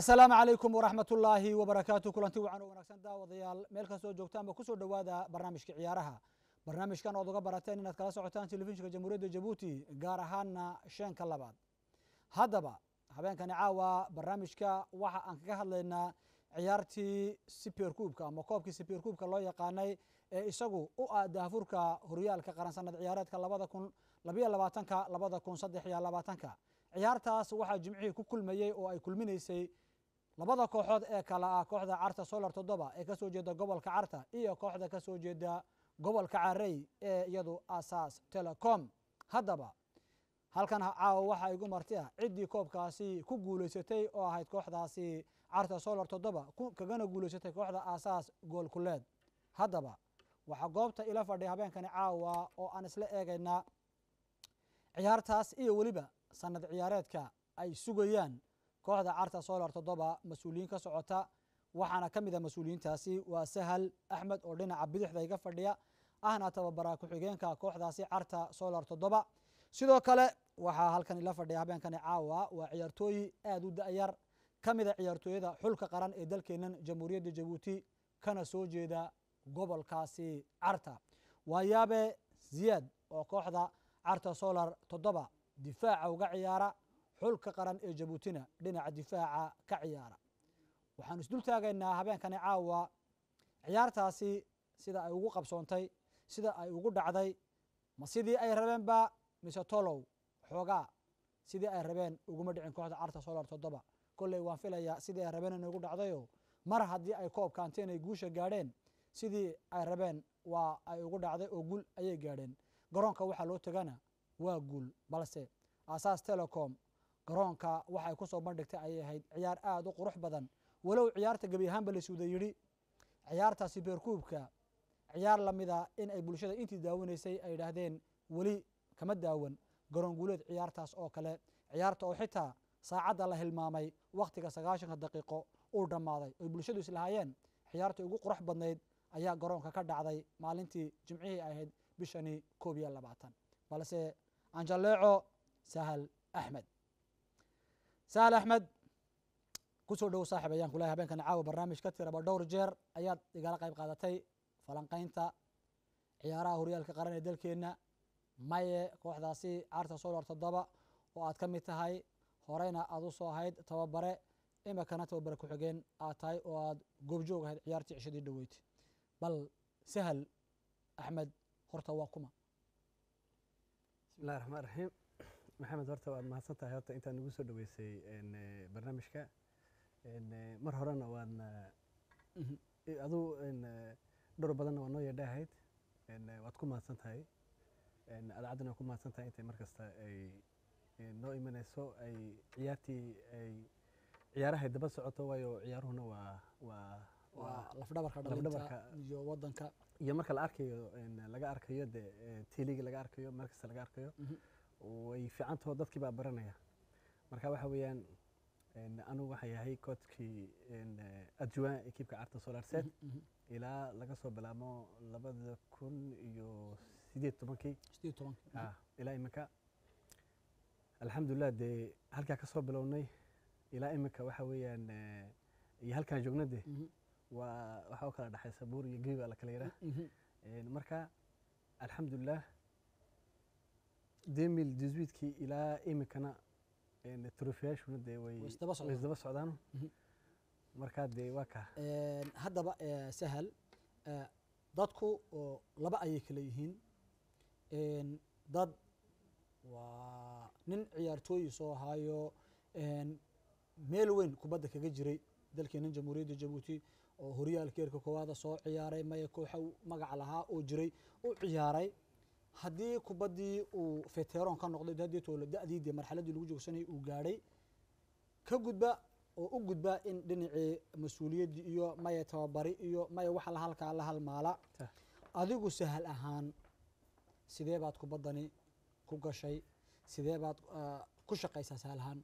asalaamu calaykum waraxmat ullaahi wabarakaatu kulanti wacan oo wanaagsan daawadayaal meel kastoo joogtaanba kusoo dhowaada barnaamijka ciyaaraha barnaamijkan ood uga barateen inaad kala socotaan telefishinka jamhuuriyadda jabuuti gaar ahaana sheenka labaad haddaba habeenkani caawa barnaamijka waxa aan kaga hadlaynaa ciyaartii siper kuubka ama koobkii siper kuubka loo yaqaanay ee isagu u ah daafurka horyaalka qaran sanad ciyaareedka labada kun labayo labaatanka labada kun saddex iyo labaatanka ciyaartaas waxaa jimcihii ku kulmayey oo ay kulminaysay labada kooxood ee kale ah kooxda carta solar toddoba ee kasoo jeeda gobolka carta iyo kooxda kasoo jeeda gobolka carey ee iyadu asaas telecom haddaba halkan caawa waxaa igu marti ah ciddii koobkaasi ku guuleysatay oo ahayd kooxdaasi carta solar toddoba kagana guuleysatay kooxda asaas goolkuleed haddaba waxaa goobta ila fadhiya habeenkani caawa oo aan isla eegaynaa ciyaartaas iyo weliba sanad ciyaareedka ay sugayaan kooxda carta solar toddoba mas-uuliyiin ka socota waxaana ka mid a mas-uuliyiintaasi waa sahal axmed oo dhinaca bidixda iga fadhiya ahna tababara ku-xigeenka kooxdaasi carta solar toddoba sidoo kale waxaa halkan ila fadhiya habeenkani caawa waa ciyaartooyi aada u da-yar ka mid a ciyaartooyada xulka qaran ee dalkeenan jamhuuriyadda jabuuti kana soo jeeda gobolkaasi carta waayaabe ziyaad oo kooxda carta solar toddoba difaaca uga ciyaara xulka qaran ee jabuutina dhinaca difaaca ka ciyaara waxaanu isdul taagaynaa habeenkani caawa ciyaartaasi sida ay ugu qabsoontay sida ay ugu dhacday ma sidii ay rabeenba mise tolow xoogaa sidii ay rabeen uguma dhicin kooxda carta solar toddoba kolley waan filayaa sidii ay rabeen in ugu dhacdayo mar haddii ay koobka anteen ay guusha gaadheen sidii ay rabeen waa ay ugu dhacday oo guul ayay gaadheen garoonka waxaa loo tegana waa guul balse asaas telecom garoonka waxay kusoo bandhigtay ayay ahayd ciyaar aada u qurux badan walow ciyaarta gebi ahaanba laysuuda yidhi ciyaarta sibeerkuubka ciyaar lamida in ay bulshada intii daawanaysay ay idhaahdeen weli kama daawan garoon guuleed ciyaartaas oo kale ciyaarta oo xitaa saacadda la hilmaamay wakhtiga sagaashanka daqiiqo uu dhammaaday oy bulshadu islahaayeen ciyaartii ugu qurux badnayd ayaa garoonka ka dhacday maalintii jimcihii ahayd bishani koob iyo labaatan balse anjaleeco sahal axmed sahal axmed kusoo dhowo saaxib ayaan kulahay habeenkani caawa barnaamij ka tiraba dhowr jeer ayaad igala qayb qaadatay falanqaynta ciyaaraha horyaalka qaran ee dalkeenna maye kooxdaasi carta solar toddoba oo aad ka mid tahay horeyna aad u soo ahayd tababare imikana tababare ku-xigeen aad tahay oo aad goobjoog ahayd ciyaartii cishadii dhoweyd bal sahal axmed horta waa kuma bismillahi raxmaan raxiim maxamed horta waad mahadsan tahay horta intaad nagu soo dhaweysay barnaamijka mar horena waadna aduu dhowr badanna waa noo yeedhahayd waad ku mahadsan tahay adacaddana waa ku mahadsan tahay intay mar kasta ay noo imanayso ay ciyaartii ay ciyaarahay daba socoto waayo ciyaaruhuna waa waa waa lafdhabarka dhalinta iyo wadanka iyo marka la arkayo laga arkayo de teliga laga arkayo meel kasta laga arkayo way fiicantaho dadkii baa baranaya marka waxa weeyaan anugu waxaa yahay koodkii adjuwan ekiibka carta solar set ilaa laga soo bilaabo labada kun iyo sideed tobankii sideed tobankii ilaa iminka alxamdulilah dee halkaa ka soo bilownay ilaa iminka waxa weeyaan iyo halkaan joogna de waa waxaa u kala dhexaysa buur iyo gebi baa la kala yidhaah marka alxamdulilah demil disuitkii ilaa iminkana trofiyaashuna dee way isdaba socdaan markaa dee waa kaa haddaba sahal dadku laba ayay kala yihiin dad waa nin ciyaartooyi soo ahaayo meel weyn kubadda kaga jiray dalkeenan jamhuuriyadda jabuuti oo horyaalkeerka koowaada soo ciyaaray maya kooxa magaca lahaa oo jiray u ciyaaray haddii kubaddii uu feteron ka noqday haddii toole da-dii dee marxaladdii lagu joogsanayay uu gaadhay ka gudba oo u gudba in dhinacii mas-uuliyaddii iyo maya tababari iyo maya waxa la halkaa la halmaala adigu sahal ahaan sidee baad kubaddani ku gashay sidee baad ku shaqaysaa sahal ahaan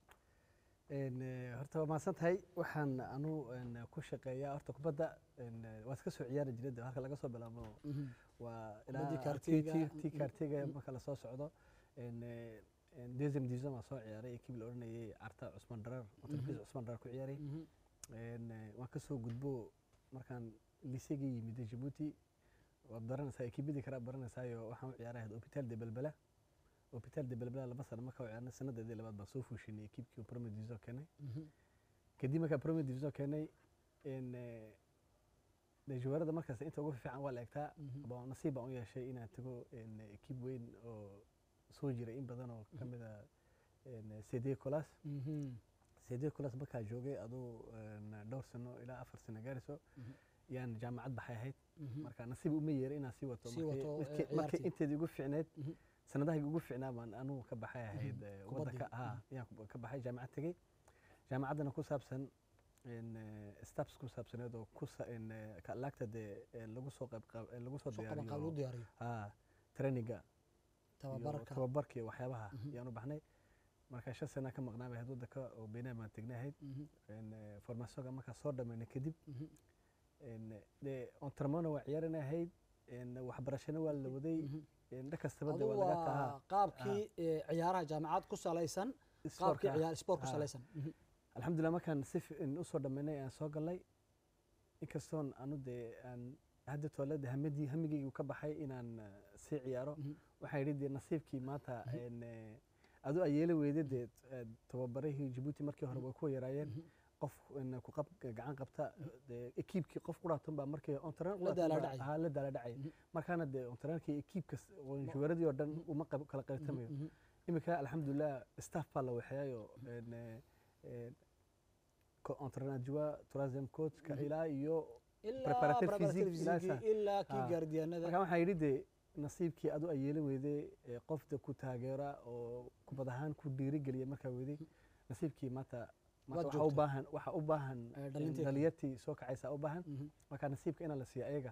horta waa mahadsan tahay waxaan anu ku shaqeeyaa horta kubadda waad ka soo ciyaari jiray halka laga soo bilaabo waa ilaa Kubaddii kaartiga. tii kaartiga marka lasoo socdo deuxième division baan soo ciyaaray ekib la odhanayay carta cusman dharar motorbiis cusman dharar ku ciyaaray Een, eh, waan ka soo gudbo markaan liisegii yimid jabuuti waad baranaysaa ekibadii kala baranaysaayo waxaan u ciyaarahayd hopital de belbela hopital de belbela laba sano markaa u ciyaarnay sanadeedii labaad baan soo fuushinay ekibkii premier division keenay kadib markaa premier division keenay een, eh, dee juwaarada markaas inta ugu fiican waa la egtaa ba nasiib baan u yeeshay inaan tago een, ekib weyn oo soo jiray in badan oo ka mid a cd colas cd colas markaa joogay aduu een, dhowr sano ilaa afar sano gaarayso yaan jaamacad baxay ahayd marka nasiib uma yeeray inaan sii wato Sii markii- wato, markii- eh, markii ciyaartii. inteedii ugu fiicneed Mhm. sanadahayga ugu fiicnaa baan anugu ka baxay ahayd eh, Kubaddii. waddanka ha yaan ku- ka baxay jaamacad tegey jaamacaddana ku saabsan een, eh, staffs ku saabsaneed oo ku sa- een, eh, ka- laagta dee eh, lagu soo qayb qaab- eh, lagu soo soo qaban qaab lagu diyaariyo diyaariyo ha traininga iyo tababarka tababarka iyo waxyaabaha Mhm. yaan u baxnay marka shan sana ka maqnaa bay ahayd waddanka oo beynaan baan tegnay ahayd Mhm, een, eh, formationka markaa soo dhammaynay kadib mhm, een, dee ontarmona waa ciyaarana ahayd een, waxbarashana waa la waday mhm. een, dhan kastaba dee adu waa laga waa tahaa qaabkii eh, ciyaaraha jaamacad ku salaysan qaabkii Sportka. ciyaar sport ku Ah. salaysan Mhm, alxamdulilah markaan si fiican usoo dhammaynay aan soo galnay inkastoon anu dee aan hadda toolada hamadii hamigaygu ka baxay inaan eh, sii ciyaaro mhm, waxaa yidhi dee nasiibkii maanta Mhm. een, eh, adu a yeeli weyda dee eh, tababarahii jabuuti markii hore way ku yaraayeen mhm. qof een, ku qab gacan qabta dee ekiibkii qof quraatan baa markii ontran La daala dhacay. la daala dhacay Mhm. markaana dee ontarankii ekiibkas Ma- juwaradii oo dhan Mhm. uma qab- kala qaybtamayo Mhm, iminka alxamdulilah staff baa la waxeeyayo entrenadjoa troisième coachka Mhm. ilaa iyo ilaa Preparative preparative physique, ilaa physique, sa- ilaa kii Ah. gaardiyaanada marka waxaa yidhi dee nasiibkii adu ay yeeli weyday ee qofda ku taageera oo kubad ahaan ku dhiirigeliya markaa weyday nasiibkii maanta Waad maanta waxaa u joogtaa. baahan waxaa u baahan Eh, dhalinteedii. dhaliyartii soo kacaysa u baahan Mhm, marka nasiibka inaa la siiya ayaga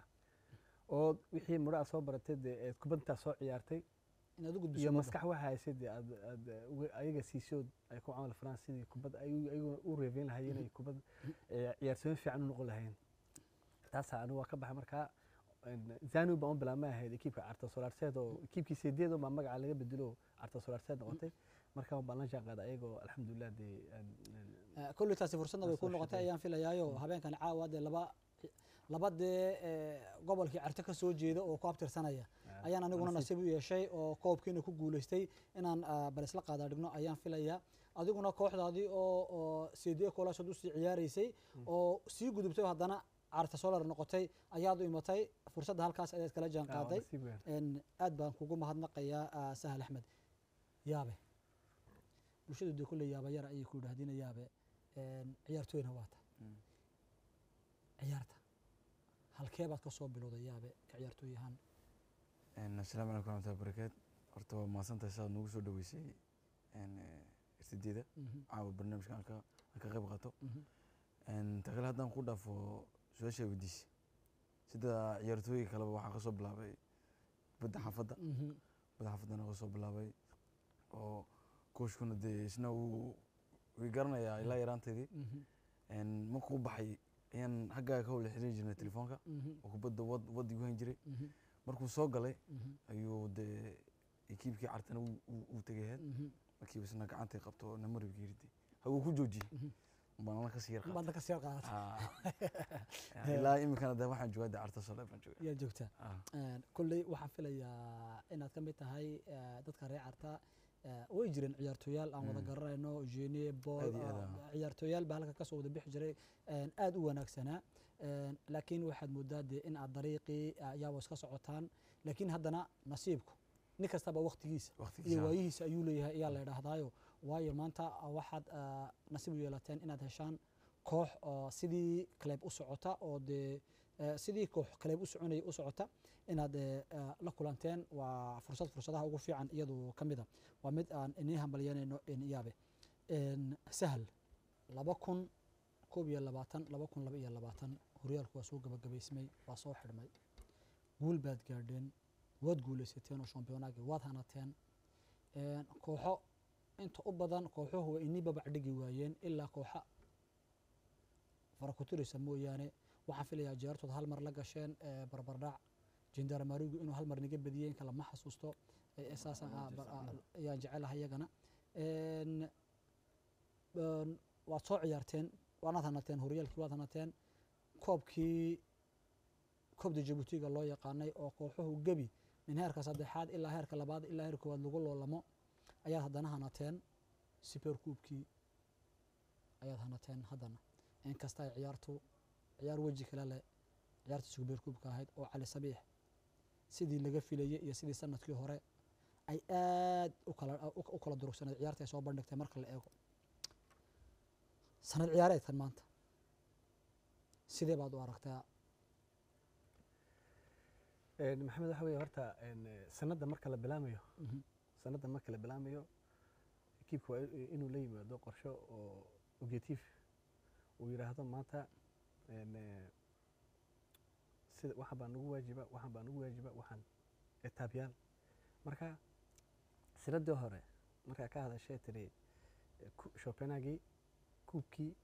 oo wixii mudho aad soo baratay dee eed kubadintaa soo ciyaartay inaad u gudbiso iyo ummadda. maskax waxa haysay dee aad aad uga- ayaga siisood ay ku camal falaan sidii kubad ay ayaguna u reebeyn lahaayeen inay kubad eh, ciyaartooyin fiican u noqon lahayn taasaa anigu waa ka baxay markaa een, zanu baan u bilaabmay ahayd ekiibka carta solarseed oo ekiibkii sideed baa magaca laga bedelo carta solarseed noqotay markaa baan la jaan qaaday ayagoo alxamdulilah dee een- een- Eh, kolley taasi fursadna way Aan ku soo noqotay shaqeeyay. ayaan filayaayo habeenkan caawa dee laba laba dee eh, gobolkii carte ka soo jeeda oo ku abtirsanaya ah, ayaan aniguna nasiib. nasiib u yeeshay oo koobkiina ku guulaystay inaan ah, bal isla qaada dhigno ayaan filayaa adiguna kooxdaadii oo oo cd kolaashood usii ciyaaraysay oo sii gudubtay oo haddana carta solar noqotay ayaad u imatay fursadda halkaas ayaad kala jaan Ah, waa qaaday nasiib weyn. En aad baan kugu mahadnaqayaa ah, sahal axmed yaabe bulshadu dee kulle yaaba yara ayay ku yidhaahdina yaabe En, ciyaartooyna waa ta Mm. ciyaarta halkee baad ka soo bilowday yaabe ka ciyaartooy ahaan Een, assalaamu calaykum waraxmatullahi wabarakaatu horta waa mahadsantahay saad nagu soo dhaweysay irsideeda Mhm, caawa barnaamijka aan ka aan ka qayb qaato mhm, Een, ta kale haddaan ku dhaafo su-aasha weydiisay sida ciyaartooyga kaleba waxaa kasoo bilaabay badda xaafadda mhm, badda xaafaddana kasoo bilaabay oo kooshkuna dee isna wuu way garanayaa ilaa yaraanteedii mhm, Een, markuu baxay ayaan xaggaa ka wada xiriiri jirnay telefoonka mhm, oo kubadda wad wad igu hayn jiray mhm, markuu soo galay mhm, ayuu dee ekiibkii cartana uu- uu uu tegay ahayd mhm, markiiba isna gacantay qabto oo namaribka yiridi haguu ku joojiyey mhm. baan ana kasii yar baad ka sii qaadatay qaatay ilaa iminkana de waxaan joogaa de carta sole baan joogaa yaa joogtaa Ah, En, kolley waxaan filayaa inaad ka mid tahay eh, dadka reer carta eh, way jireen ciyaartooyaal aan wada Mm. garanayno genie bol Aad iyo aad, ah, ah. ciyaartooyaal baa halka kasoo wada bixi jiray en, aad u wanaagsanaa En, laakiin waxaad moodaa dee in aad dariiqii ayaaba iska socotaan laakiin haddana nasiibku nin kastaba waqtigiisa iyo waqtigiisa waayihiisa ayuu leeyahay ayaa la idhaahdaayo waayo maanta ah, waxaad ah, nasiib u yeelateen inaad heshaan koox oo sidii kaleeb u socota oo dee eh, sidii koox kaleeb u soconaya u socota inaad eh, ah, la kulanteen waa fursad fursadaha ugu fiican iyadu ka mid a waa mid aan inii hambalyanayno yaabe En, sahal laba kun koob iyo labaatan laba kun laba iyo labaatan horyaalku waa soo gabagabaysmay waa soo xidhmay guul baad gaadheen waad guulaysateen oo shampiyoonaagii waad hanateen En, kooxo inta u badan kooxuhu waa inii babac dhigi waayeen ilaa kooxa farakutirisa mooyaane waxaan filayaa jeertood hal mar la gasheen eh, barbardhac jindaramarigu inuu hal mar niga badiyey in kale ma xasuusto Eh, eh, saasaan Waa ah, bar- ah, Manchester, ayaan jecelahay iyagana En, een, waad soo ciyaarteen waanaad hanateen horyaalkii waad hanateen koobkii koobda jabuutiga loo yaqaanay oo kooxuhu gebi min heerka saddexaad ilaa heerka labaad ilaa heerka koowaad lagu loolamo ayaad haddana hanateen super kuubkii ayaad hanateen haddana inkasta ay ciyaartu ciyaar weji kale leh ciyaarta super kuubka ahayd oo cali sabiix sidii laga filayey iyo sidii sanadkii hore ay aad u kala u- u kala durugsaneed ciyaarta ay soo bandhigtay marka la eego sanad ciyaareedkan maanta sidee baad u aragtaa Een, maxamed waxa weeye horta een, eh, sanadda marka la bilaamayo Mhm, sanadda marka la bilaamayo ekiibka waa i- inuu la yimaado qorsho oo objective uu yidhaahdo maanta een, eh, sida waxan baa nagu waajiba waxan baa nagu waajiba waxaan etaabyaal marka sanadii hore markaa ka hadashee tiri eh, ku- shopenagii kuubkii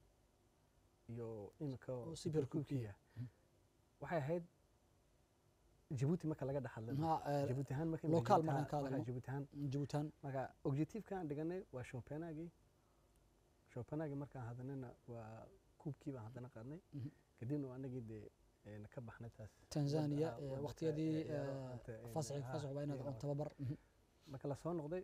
iyo imika Oo super kuubkii. kuubkiiya waxay ahayd jabuuti marka laga dhex hadlay ma, eh, jabuuti ahaan marka local Jabuuti markaan ahaan- ka hadalno. markaan jabuuti ahaan jabuutan marka objectiveka aan dhiganay waa shopenagii shopenagii markaan hadnayna waa kuubkii baan haddana qaadnay Mhm. kadibna waa anagii dee een, ka baxnay taas tanzania ah, eh, waddanka, waqtiyadii eh, ciyaaro inta, eh, fasaxi ah, fasax waa inaad iyo- on tababar mhm, marka lasoo noqday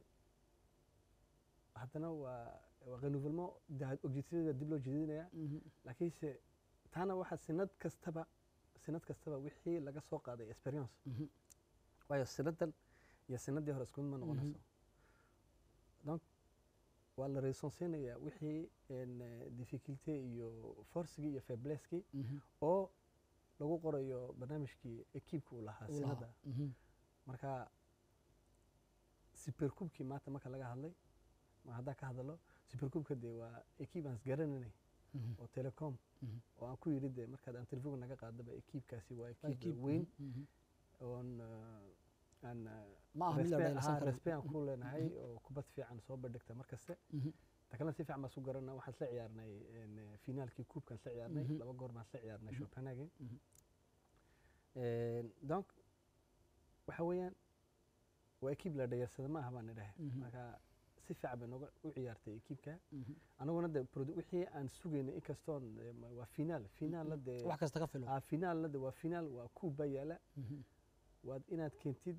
haddana waa waa renouvellement da- objectivada dib loo jeedinaya mhm, laakiinse taana waxaa sanad kastaba sanad kastaba wixii laga soo qaaday experience mhm, waayo sanadan iyo sanadii hore isku mid ma noqonayso donc waa la reesonsiinayaa wixii een, eh, difficulté iyo forcigii iyo faibleskii mhm, oo lagu qorayo barnaamijkii ekiibka uu lahaa uu lahaa, sanada mhm, marka supercubkii maanta marka laga hadlay ma haddaan ka hadalo supercubka dee waa ekiib aan isgaranaynay mhm, oo telecom mhm. oo aan ku yidhi dee markaad aan telefoonka naga qaadaba ekiibkaasi waa Waa ekiib equipe, weyn mhm, mhm. oon eh, aan eh, ma aha mid la respect- dhayalsan ahaa, karo respect aan ku leenahay oo kubad fiican soo bandhigta mar kaste Mhm, ta kalena si fiican baan su garana waxaan isla ciyaarnay een, eh, finaalkii kuubkaan isla ciyaarnay Mhm. laba goor baan isla ciyaarnay Mhm. copenhagen Mhm. Een, donc waxa weeyaan waa ekiib la dhayarsada ma aha baan idhahay Mhm. marka si fiican bay nooga u ciyaartay ekiibka mhm. anaguna de produ- wixii aan sugaynay inkastoon eh, ma- waa finaal finaalna dee wax kasta ka filo ah, finaalna de waa finaal waa kuub baa yaala Mhm, waad inaad keentid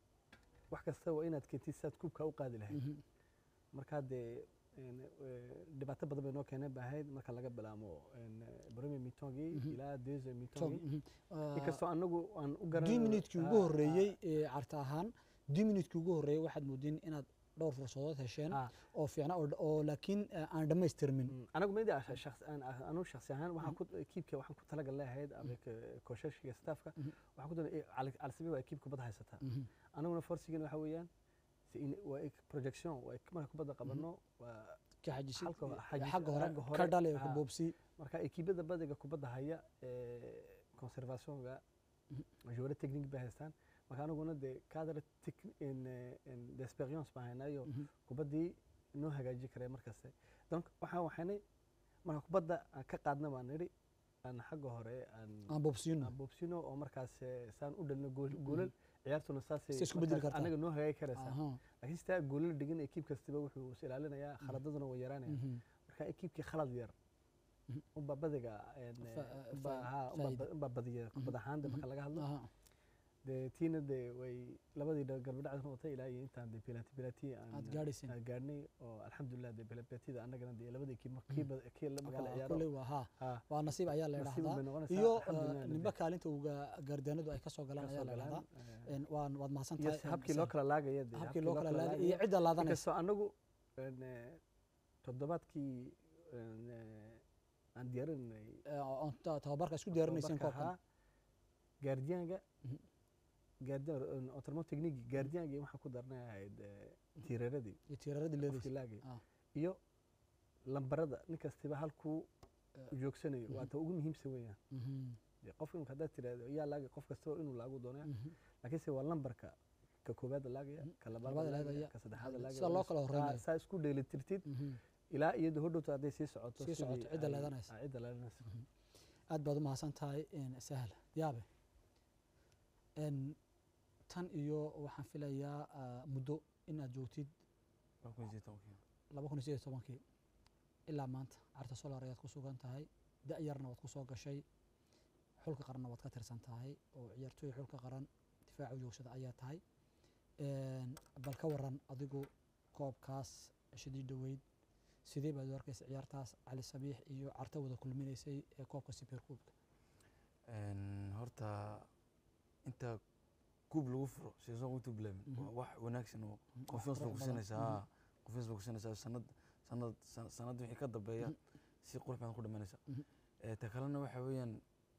wax kasta waa inaad keentid sidaad kuubka u qaadi lahayd mhm, marka dee een, eh, dhibaato badan bay noo keeneen ba ahayd marka laga bilaamo een, eh, premier mitongii Mhm. ilaa deuxième Tom, mitongii mhm. Ah, inkastoo anagu aan u dix minutkii ugu ah, horreeyey ee carta ahaan dix minutkii ugu horreeyey waxaad moodeen inaad dhowr fursadood hesheen ah, oo fiicna oo oo laakiin eh, aan dhammaystirmin Mm, anagu midi anu shaksi ahaan waxaan ku ekiibka waxaan ku talagal leeyahayd avec koshashiga staffka Mhm. waxaan ku dalay calsabi waa ekiib kubadda haysata Mhm, anaguna forsigan waxa weeyaan si in- waa ek- projection waa ek- marka kubadda qabano waa ka xajisid Halka eh, xajis- xagga hore xagga hore, ka dhale ka ah. boobsi marka ekiibada badiga kubadda haya ee conservationga Mhm. joueur technique bay haystaan marka anaguna dee cadre d'experience baan haynayo Mhm, kubaddii noo hagaaji karay markaste donc waxaan waxaynay marka kubadda aan ka qaadna baan nidhi aan xagga hore aan aan boobsiino aan boobsino oo markaas eh, saan u dhalino gool- goolal ciyaartuna saasay Say isku beddeli markaas kartaa. anaga noo hagaagi karaysaa Aha, laakiin sitaa goolal dhigan ekiib kastaba wuxuu is ilaalinayaa khaladaduna way yaraanaya mhm, marka ekiibkii khalad yar Mhm. unbaa badiga een, eh, Fa- eh, unbaa fa- haa, unbaa faa'iido. ba- unbaa badiya kubad ahaan de marka laga hadlo aha, dee tiina dee way labadii dha- garbadhacda noqotay ilaa iyo intaan dee pilati pilati aad gaadhayseen aan gaadhnay oo alxamdulilah dee pilapilatiida annagana dee labadii kii mar- kii ba- kii la- marka la Waa- ciyaaro kolley waa haa haa waa nasiib ayaa la nasiib idhaahdaa bay noqonaysaa iyo alxamdulilah eh, dee nimba kaalinta uga gaardaanadu ay ka soo galaan ka ayaa soo la galaan, idhahdaa eh, En, waan waad mahadsan iyo tahay si en, habkii loo Sahel. kala laagaya dee habkii loo kala laaday iyo cidda laadanaysa inkastoo anagu een, eh, toddobaadkii een, eh, aan diyaarinay Eh, oon ta- tababarka isku diyaarinayseen koobkan gaardiyaanka Mhm. gaardiyan autrement technique gaardiyaanka waxaan ku darnay ahayd eh, tiiraradii iyo tiiraradii qofkii leedaysa laagay Ah. iyo lambarada nin kastiba halkuu Eh, joogsanayo waa mhm. ta ugu muhiimsan weeyaan mhm, dee qof imika haddaad tiraahdo yaa laagay qof kastaba inuu laagu doonaya mhm. laakiinse waa lambarka ka koobaad laagaya Mhm. ka Labaad labaad laagaya. laagaya ka saddexaad laagaya sida loo kala horeynayo saa isku dheelitirtid Mhm. ilaa iyadu hodhowta hadday sii socoto Sii socoto, sidii cidda ay- leedanaysa. ah, cidda leedanaysa aad baad u mahadsan tahay en, sahla yaabe En, tan iyo waxaan filayaa ah, muddo inaad joogtid laba kun iyo sideed tobankii. laba kun iyo sideed iyo tobankii ilaa maanta carta solar ayaad ku sugan tahay da-yarna waad ku soo gashay xulka qaranna waad ka tirsan tahay oo ciyaartooy xulka qaran difaaca joogsada ayaa tahay Een, bal ka waran adigu koobkaas shidii dhoweyd sidee baad u arkaysa ciyaartaas cali sabiix iyo carta wada kulminaysay ee koobka super kuubka Een, horta inta kuub lagu furo season intuu bilaabin Mhm. waa wax wanaagsan oo Mhm, confiance qurux baa badan. kusinaysaa haa confiance baa kusinaysaa sanad sanad san- sanad wixii ka dambeeya Mhm. si qurux badan ku dhamanaysa Mhm. Eh, ta kalena waxa weeyaan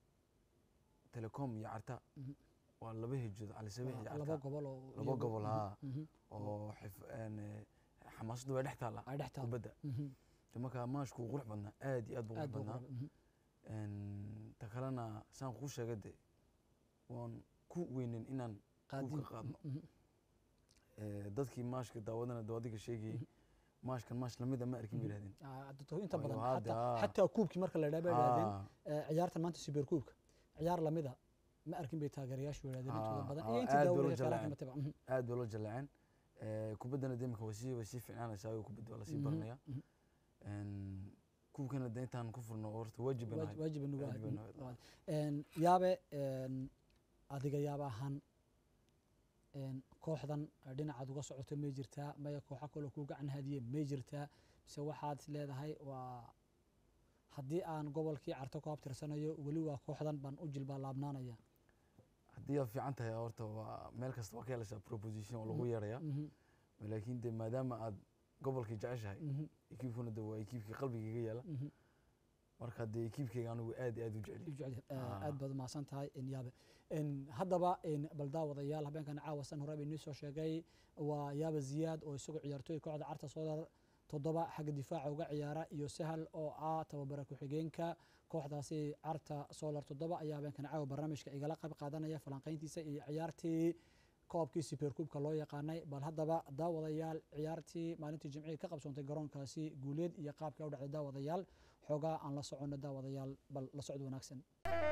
telecom iyo carta Mhm. waa laba hijood cali sabiix iyo Waa laba carta gobol oo laba iyagu- gobol, mhm, haa. mhm, oo xif- een, eh, xamaasaddu way dhex taallaa ay dhex taal kubadda De marka maashku wuu qurux badnaa aad iyo aad buu aad qurux buu badnaa qurux- mhm. Een, ta kalena saan kuu sheegay de waan ku weynin inaan qaadin qaadno. mhm, eh, dadkii maashka daawadana daawadiga sheegayay maashkan maash lamida ma arkin Mhm. bay yidhahdeen ah, dadku inta Waayo badan hadda, xataa- ah. xataa kuubkii marka la idhaha bay idhahdeen Ah, Eh, ciyaartan maanta super kuubka ciyaar lamida ma arkin bay taageerayaashu yidhahdeen intooda Ah, badan ah, iyo intii aad bay daawada ula yaqaanaan jeclaan. mataba mhm, aad bay loo jaleeceen Eh, kubaddana de imika way sii way sii fiicnaanaysaa oo kubadda waa lasii mhm, baranaya mhm. Een, kuubkana de intaan ku furno horta waajib bay Waaj- nahay waajib nugu waajib bay ahayd, nahay. mhm, waaj- een, yaabe een, adiga yaaba ahaan een, kooxdan eh, dhinacaad uga socoto may jirtaa maya kooxa kaloo kuu gacan hadiye may jirtaa mise waxaad is leedahay waa haddii aan gobolkii carto ku habtirsanayo weli waa kooxdan baan u jilbaa laabnaanaya haddii aad fiican tahay horta waa meel kasta waa ka helaysaa proposition oo lagu Mhm. yeeraya Mhm, laakiin de maadaama aad gobolkii jeceshahay mhm, ekiibkuna de waa ekiibkii qalbigayga yaala mhm. marka de ekiibkayga anigu aad iyo aad u u jecel jecel yahay. Eh, Ah. aad baad umahadsan tahay in yaabe En haddaba en bal daawadayaal habeenkan caawa san hore inii soo sheegay waa yaaba ziyaad oo isagoo ciyaartooy kooxda carta soodar toddoba xagga difaaca uga ciyaara iyo sahal oo ah tababara ku-xigeenka kooxdaasi carta solar toddoba ayaa habeenkan caawa barnaamijka igala qayb qaadanaya falanqayntiisa iyo ciyaartii koobkii superkuubka loo yaqaanay bal haddaba daawadayaal ciyaartii maalintii jimcihii ka qabsoontay garoonkaasi guuleed iyo qaabka u dhacday daawadayaal xoogaa aan la soconno daawadayaal bal la socod wanaagsan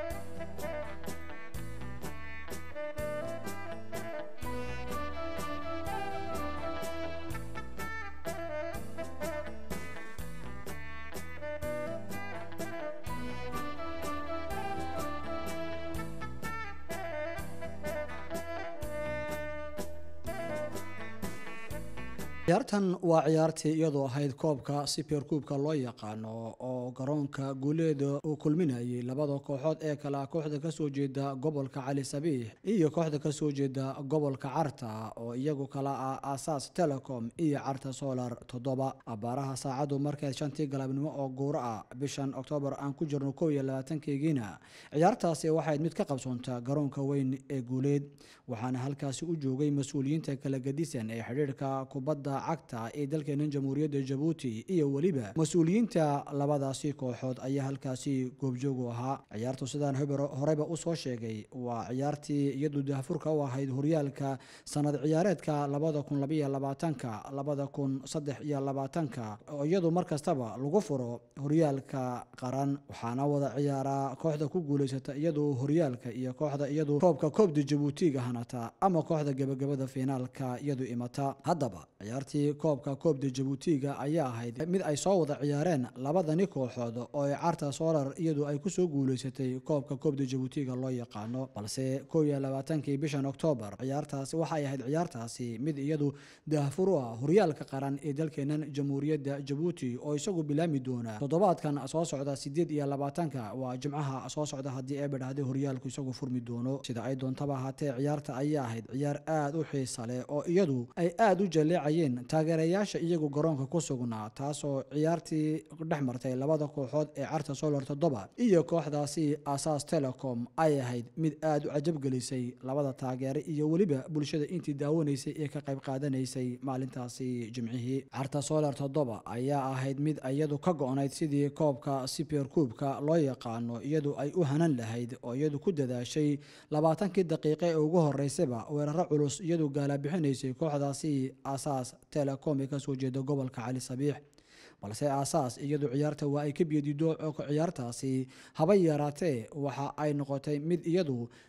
ciyaartan waa ciyaartii iyadoo ahayd koobka super kuubka loo yaqaano oo garoonka guuleeda uu kulminayay labada kooxood ee kale ah kooxda kasoo jeeda gobolka cali sabiix iyo kooxda kasoo jeeda gobolka carta oo iyagu kala ah asaas telecom iyo carta solar toddoba abaaraha saacadu markeed shantii galabnimo oo guuro ah bishan oktoobar aan ku jirno kow iyo labaatankeegiina ciyaartaasi waxayd mid ka qabsoontaa garoonka weyn ee guuleed waxaana halkaasi u joogay mas-uuliyiinta kala gadisan ee xidhiirka kubadda cagta ee dalkeena jamhuuriyadda jabuuti iyo weliba mas-uuliyiinta labadaasi kooxood ayaa halkaasi goobjoog u ahaa ciyaartu sidaan hobero- horeba usoo sheegay waa ciyaartii iyadu daahfurka u ahayd horyaalka sanad ciyaareedka labada kun labaiyo labaatanka labada kun saddex iyo labaatanka oo iyadu mar kastaba lagu furo horyaalka qaran waxaana wada ciyaaraa kooxda ku guuleysata iyadu horyaalka iyo kooxda iyadu koobka koobda jabuutiga hanata ama kooxda gebagabada fiinaalka iyadu imata haddaba ciyaartii koobka koobda jabuutiga ayaa ahayd mid ay soo wada ciyaareen labadani kooxood oo ay carta solar iyadu ay kusoo guuleysatay koobka koobda jabuutiga loo yaqaano balse kow iyo labaatankii bishan oktoobar ciyaartaasi waxay ahayd ciyaartaasi mid iyadu daahfur u ah horyaalka qaran ee dalkeenan jamhuuriyadda jabuuti oo isagu bilaami doona toddobaadkan soo socda sideed iyo labaatanka waa jimcaha soo socda haddii ee badhahday horyaalku isagu furmi doono sida ay doontaba ahaatee ciyaarta ayaa ahayd ciyaar aad u xiisa leh oo iyadu ay aad u jaleecayeen taageerayaasha iyagu garoonka ku sugnaa taasoo ciyaartii dhex martay labada kooxood ee carta solar toddoba iyo kooxdaasi asaas telecom ay ahayd mid aad u cajabgelisay labada taageere iyo weliba bulshada intii daawanaysay ee ka qayb qaadanaysay maalintaasi jimcihii carta solar toddoba ayaa ahayd mid iyadu ka go-nayd sidii koobka super kuubka loo yaqaano iyadu ay u hanan lahayd oo iyadu ku dadaashay labaatankii daqiiqe ee ugu horeysaba weeraro culus iyadu gaalabixinaysay kooxdaasi asaas telecom ee kasoo jeeda gobolka cali sabiix balse aasaas iyadu ciyaarta waa ay ka biyadido ciyaartaasi haba yaraatee waxa ay noqotay mid iyadu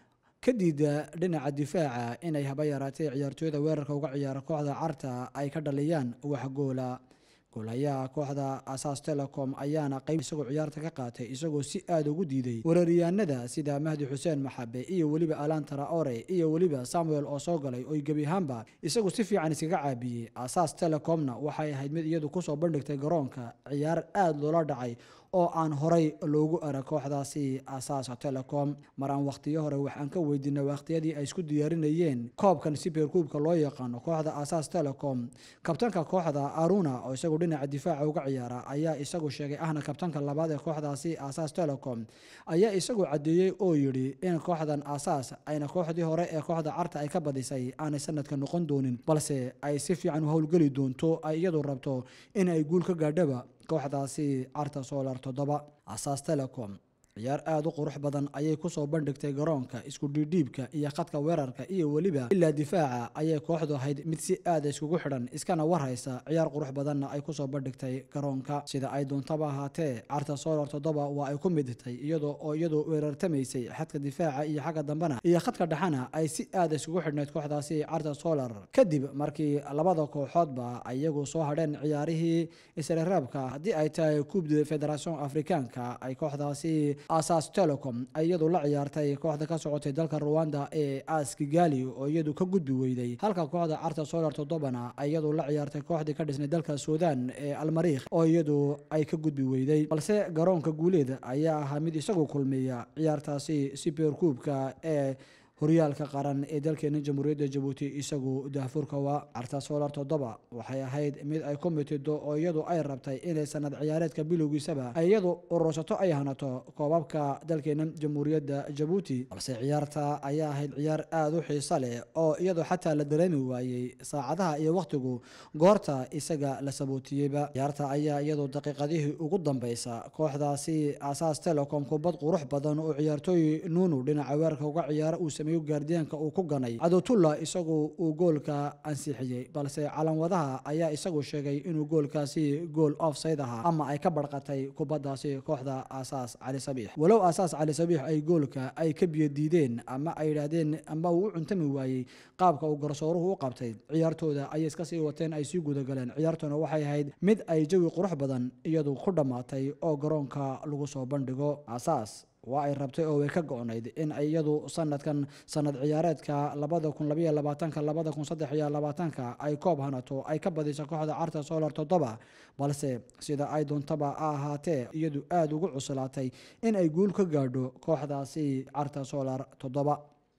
ka diida dhinaca difaaca inay haba yaraatay ciyaartooyada weerarka uga ciyaara kooxda carta ay ka dhaliyaan wax goola goolayaha kooxda asaas telecom ayaana qayb isagoo ciyaarta ka qaatay isagoo si aada ugu diiday weeraryahanada sida mahdi xuseen maxabe iyo weliba alan traore iyo weliba samuel oo soo galay oy gebi ahaanba isagu si fiican iskaga caabiyey asaas telecomna waxay ahayd mid iyadu kusoo bandhigtay garoonka ciyaar aada loola dhacay oo aan horay loogu arag kooxdaasi asaas telecom mar aan wakhtiyo hore waxaan ka weydiinay wakhtiyadii ay isku diyaarinayeen koobkan siberkuubka loo yaqaano kooxda asaas telecom kabtanka kooxda aruna oo isagu dhinaca difaaca uga ciyaara ayaa isagu sheegay ahna kabtanka labaad ee kooxdaasi asaas telecom ayaa isagu caddeeyey oo yidhi in kooxdan asaas ayna kooxdii hore ee kooxda carta ay ka badisay aanay sanadka noqon doonin balse ay si fiican u howlgeli doonto ay iyadu rabto in ay guul ka gaadhaba kooxdaasi carta solar toddoba asaas telecom ciyaar aada u qurux badan ayay kusoo bandhigtay garoonka isku dhiidhiibka iyo khadka weerarka iyo weliba ilaa difaaca ayay kooxdu ahayd mid si aada iskugu xidhan iskana warhaysa ciyaar qurux badanna ay kusoo bandhigtay garoonka sida ay doontaba ahaatee carta solar toddoba waa ay ku midtay iyadoo oo iyadu weerartamaysay xadka difaaca iyo xagga dambena iyo khadka dhexena ay si aada iskugu xidhnayd kooxdaasi carta solar kadib markii labada kooxoodba iyagu soo hadheen ciyaarihii isreeraabka haddii ay tahay kubda federation afrikaanka ay kooxdaasi asaas telecom ay iyadu la ciyaartay kooxda ka socotay dalka ruwanda ee as kigali oo iyadu ka gudbi weyday halka kooxda carta solar toddobana ay iyadu la ciyaartay kooxdii ka dhisnay dalka suudan ee almariikh oo iyadu ay ka gudbi weyday balse garoonka guuleed ayaa ahaa mid isagu kulmiya ciyaartaasi siberkuubka ee horyaalka qaran ee dalkeena jamhuuriyadda jabuuti isagu daahfurka waa carta solar toddoba waxay ahayd mid ay ku mitido oo iyadu ay rabtay inay sanad ciyaareedka bilowgiisaba ay iyadu urursato ay hanato koobabka dalkeena jamhuuriyadda jabuuti balse ciyaarta ayaa ahayd ciyaar aada u xiiso leh oo iyadu xataa la dareemi waayey saacadaha iyo wakhtigu goorta isaga la sabootiyeyba ciyaarta ayaa iyadu daqiiqadihii ugu dambeysa kooxdaasi asaas telecom kubad qurux badan oo ciyaartooy nuunu dhinaca weerarka uga ciyaara uu sameeyo gaardiyaanka uu ku ganay cadowtulla isagu uu goolka ansixiyey balse calanwadaha ayaa isagu sheegay inuu goolkaasi gool offside ahaa ama ay ka barqatay kubaddaasi kooxda asaas cali sabiix walow asaas cali sabiix ay goolka ay ka biyo diideen ama ay yidhaahdeen ama uu u cuntami waayey qaabka uu garsooruhu u qabtay ciyaartooda ayay iska sii wateen ay sii gudagaleen ciyaartuna waxay ahayd mid ay jawi qurux badan iyadu ku dhammaatay oo garoonka lagu soo bandhigo asaas waa ay rabtay oo way ka go-nayd in ay iyadu sanadkan sanad ciyaareedka labada kun labaiyo labaatanka labada kun saddex iyo labaatanka ay koob hanato ay ka badiso kooxda carta solar toddoba balse sida ay doontaba a ahaatee iyadu aada ugu cuslaatay in ay guul ka gaadho kooxdaasi carta solar toddoba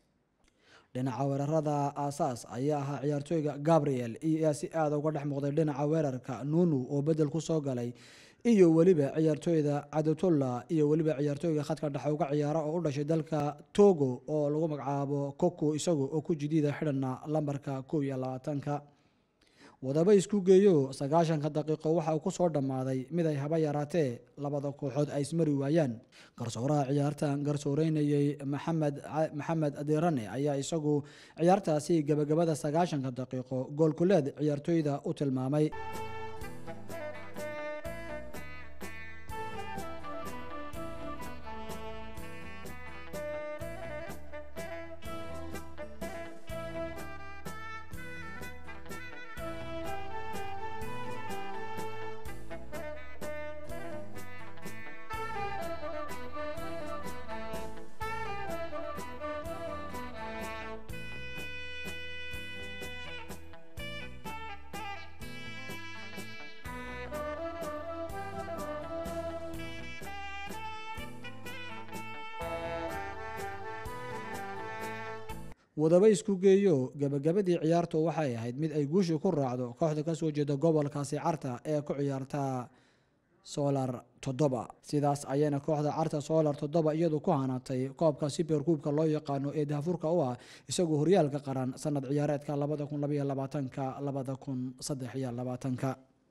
dhinaca weerarada aasaas ayaa ahaa ciyaartooyga gabriel iyaa si aada uga dhex muuqday dhinaca weerarka nunu oo bedel ku soo galay iyo weliba ciyaartooyda cadatulla iyo weliba ciyaartooyga khadka dhexe uga ciyaara oo u dhashay dalka togo oo lagu magacaabo koko isagu oo ku jidiida xidhana lambarka kow iyo labaatanka wadaba isku geeyo sagaashanka daqiiqo waxa uu kusoo dhammaaday mid ay haba yaraatee labada kooxood ay ismari waayaan garsooraha ciyaartan garsooreynayey maxamed maxamed adirane ayaa isagu ciyaartaasi gabagabada sagaashanka daqiiqo goolkuleed ciyaartooyda u tilmaamay wadaba isku geeyo gabagabadii ciyaartu waxay ahayd mid ay guushi ku raacdo kooxda kasoo jeeda gobolkaasi carta ee ku ciyaarta solar toddoba sidaas ayayna kooxda carta solar toddoba iyadu ku hanaatay koobka siberkuubka loo yaqaano ee daafurka u ah isagoo horyaalka qaran sanad ciyaareedka labada kun labaiyo labaatanka labada kun saddex iyo labaatanka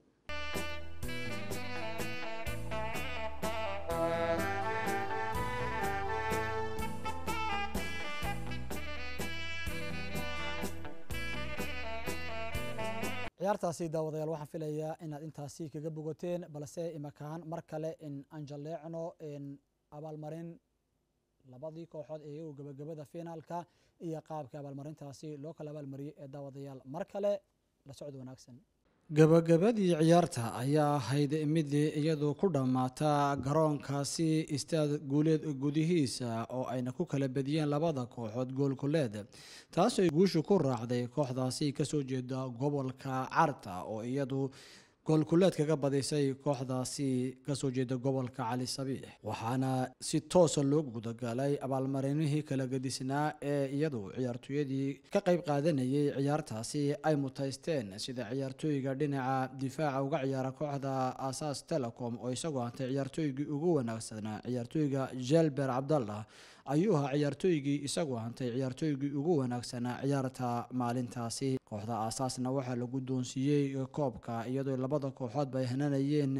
ciyaartaasi daawadayaal waxaan filayaa inaad intaasi kaga bogateen balse imakaan mar kale in aan jalleecno abaalmarin labadii kooxood ee iyagu gebagabada finaalka iyo qaabka abaalmarintaasi loo kala abaalmariyey ee daawadayaal mar kale la socod wanaagsan gabagabadii ciyaarta ayaa ahayd mid iyadu ku dhammaata garoonkaasi istaad guuleed gudihiisa oo ayna ku kala bediyeen labada kooxood goolkuleed taasoo guushu ku raacday kooxdaasi kasoo jeeda gobolka carta oo iyadu goolkuleed kaga badisay kooxdaasi kasoo jeeda gobolka cali sabiix waxaana si toosa loo gudagalay abaalmarinihii kala gedisnaa ee iyadu ciyaartooyadii ka qayb qaadanayay ciyaartaasi ay mutaysteen sida ciyaartooyga dhinaca difaaca uga ciyaara kooxda asaas telecom oo isagoo hantay ciyaartooygii ugu wanaagsanaa ciyaartooyga jelber cabdallah ayuu ahaa ciyaartooygii isagoo hantay ciyaartooygii ugu wanaagsanaa ciyaarta maalintaasi kooxda aasaasna waxaa la guddoonsiiyey koobka iyadoo labada kooxoodba ay hananayeen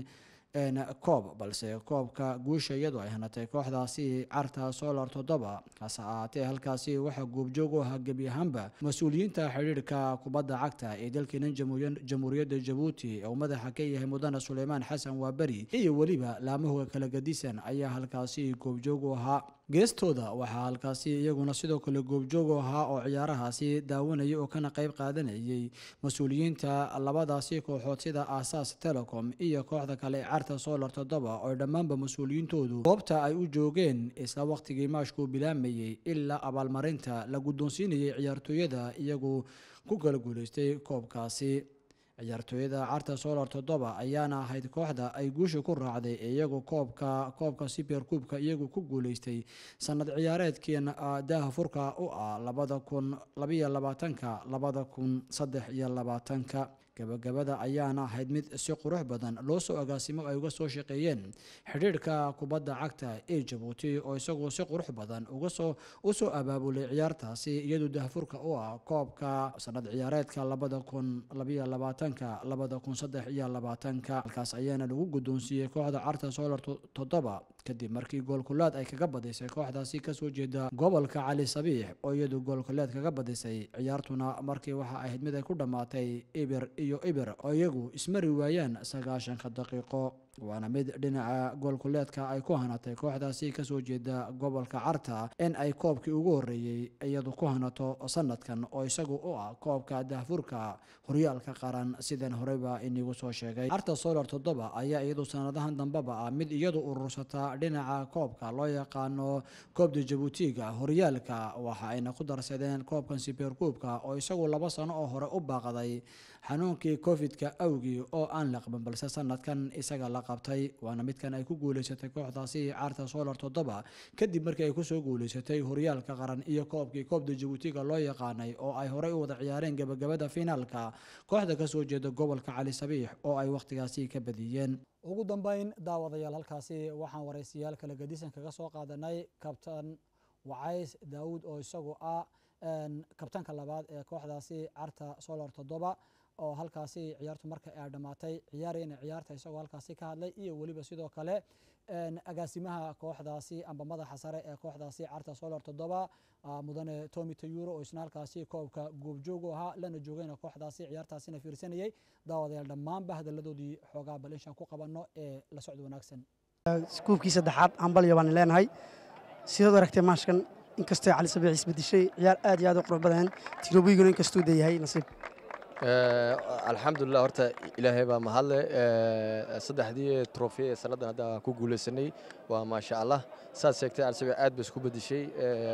koob balse koobka guusha iyadoo ay hanatay kooxdaasi carta solar toddoba hase ahaatee halkaasi waxaa goobjoog u ahaa gebi ahaanba mas-uuliyiinta xidhiirhka kubadda cagta ee dalkeena jamhuuriyadda jabuuti oo madaxa ka yahay mudane suleymaan xasan waaberi iyo weliba laamahoga kala gadisan ayaa halkaasi goobjoog u ahaa geestooda waxaa halkaasi iyaguna sidoo kale goobjoog u ahaa oo ciyaarahaasi daawanayay oo kana qayb qaadanayay mas-uuliyiinta labadaasi kooxood sida aasaas telecom iyo kooxda kale ee carta solar toddoba oo dhammaanba mas-uuliyiintoodu goobta ay u joogeen isla waqtigii maashkuu bilaamayey ilaa abaalmarinta la guddoonsiinayay ciyaartooyada iyagu ku kala guuleystay koobkaasi ciyaartooyada carta solar toddoba ayaana ahayd kooxda ay guusha ku raacday iyagu koobka koobka super kuubka iyagu ku guuleystay sanad ciyaareedkiin daaha furka u ah labada kun labayo labaatanka labada kun saddex iyo labaatanka gabagabada ayaana ahayd mid si qurux badan loo soo agaasimo ay uga soo shaqeeyeen xidhiirhka kubadda cagta ee jabuuti oo isagoo si qurux badan uga soo usoo abaabulay ciyaartaasi iyadoo dahfurka u ah koobka sanad ciyaareedka labada kun labayo labaatanka labada kun saddex iyo labaatanka halkaas ayaana lagu guddoonsiiyey kooxda carta solar toddoba kadib markii goolkulaad ay kaga badisay kooxdaasi kasoo jeeda gobolka cali sabiix oo iyadu goolkuleed kaga badisay ciyaartuna markii waxa ahayd mid ay ku dhammaatay ibir iyo ibir oo iyagu ismari waayaan sagaashanka daqiiqo waana mid dhinaca goolkuleedka ay ku hanatay kooxdaasi kasoo jeeda gobolka carta in ay koobkii ugu horeeyey iyadu ku hanato sanadkan oo isagu u ah koobka dahfurka horyaalka qaran sidan horeyba inigu soo sheegay carta solar toddoba ayaa iyadu sanadahan dambeba ah mid iyadu urursata dhinaca koobka loo yaqaano koobda jabuutiga horyaalka waxa ayna ku darsadeen koobkan siberkuubka oo isagu laba sano oo hore u baaqday xanuunkii covid-ka awgii oo aan laqban balse sanadkan isaga la qabtay waana midkan ay ku guuleysatay kooxdaasi carta solar toddoba kadib markii ay kusoo guuleysatay horyaalka qaran iyo koobkii koobda jabuutiga loo yaqaanay oo ay horey u wada ciyaareen gabagabada finaalka kooxda kasoo jeeda gobolka cali sabiix oo ay wakhtigaasi ka badiyeen ugu dambeyn daawadayaal halkaasi waxaan waraysiyaal kala gadisan kaga soo qaadanay kabtan wacays daawuud oo isagu ah kabtanka labaad ee kooxdaasi carta solar toddoba oo halkaasi ciyaartu marka ay dhammaatay ciyaarayna ciyaarta isagoo halkaasi ka hadlay iyo weliba sidoo kale agaasimaha kooxdaasi amba madaxa sare ee kooxdaasi carta solar toddoba mudane tomi tayuro oo isna halkaasi koobka goobjoog u ahaa lana joogayna kooxdaasi ciyaartaasina fiirsanayay daawadayaal dhammaanba hadalladoodii xoogaa bal inshaan ku qabanno ee la socda wanaagsan kuubkii saddexaad hambalyo baan leenahay sidaad aragtay maashkan inkastoo cali sabiix isbedeshay ciyaar aad iyo aad u qurux badan tirobiguna inkastuu deeyahay nasiib alxamdulilah horta ilaahay baa mahadle saddexdii trofi ee sannadan hadda ku guulaysanay waa maasha allah saad sheegtay cali sabiix aad ba isku bedeshay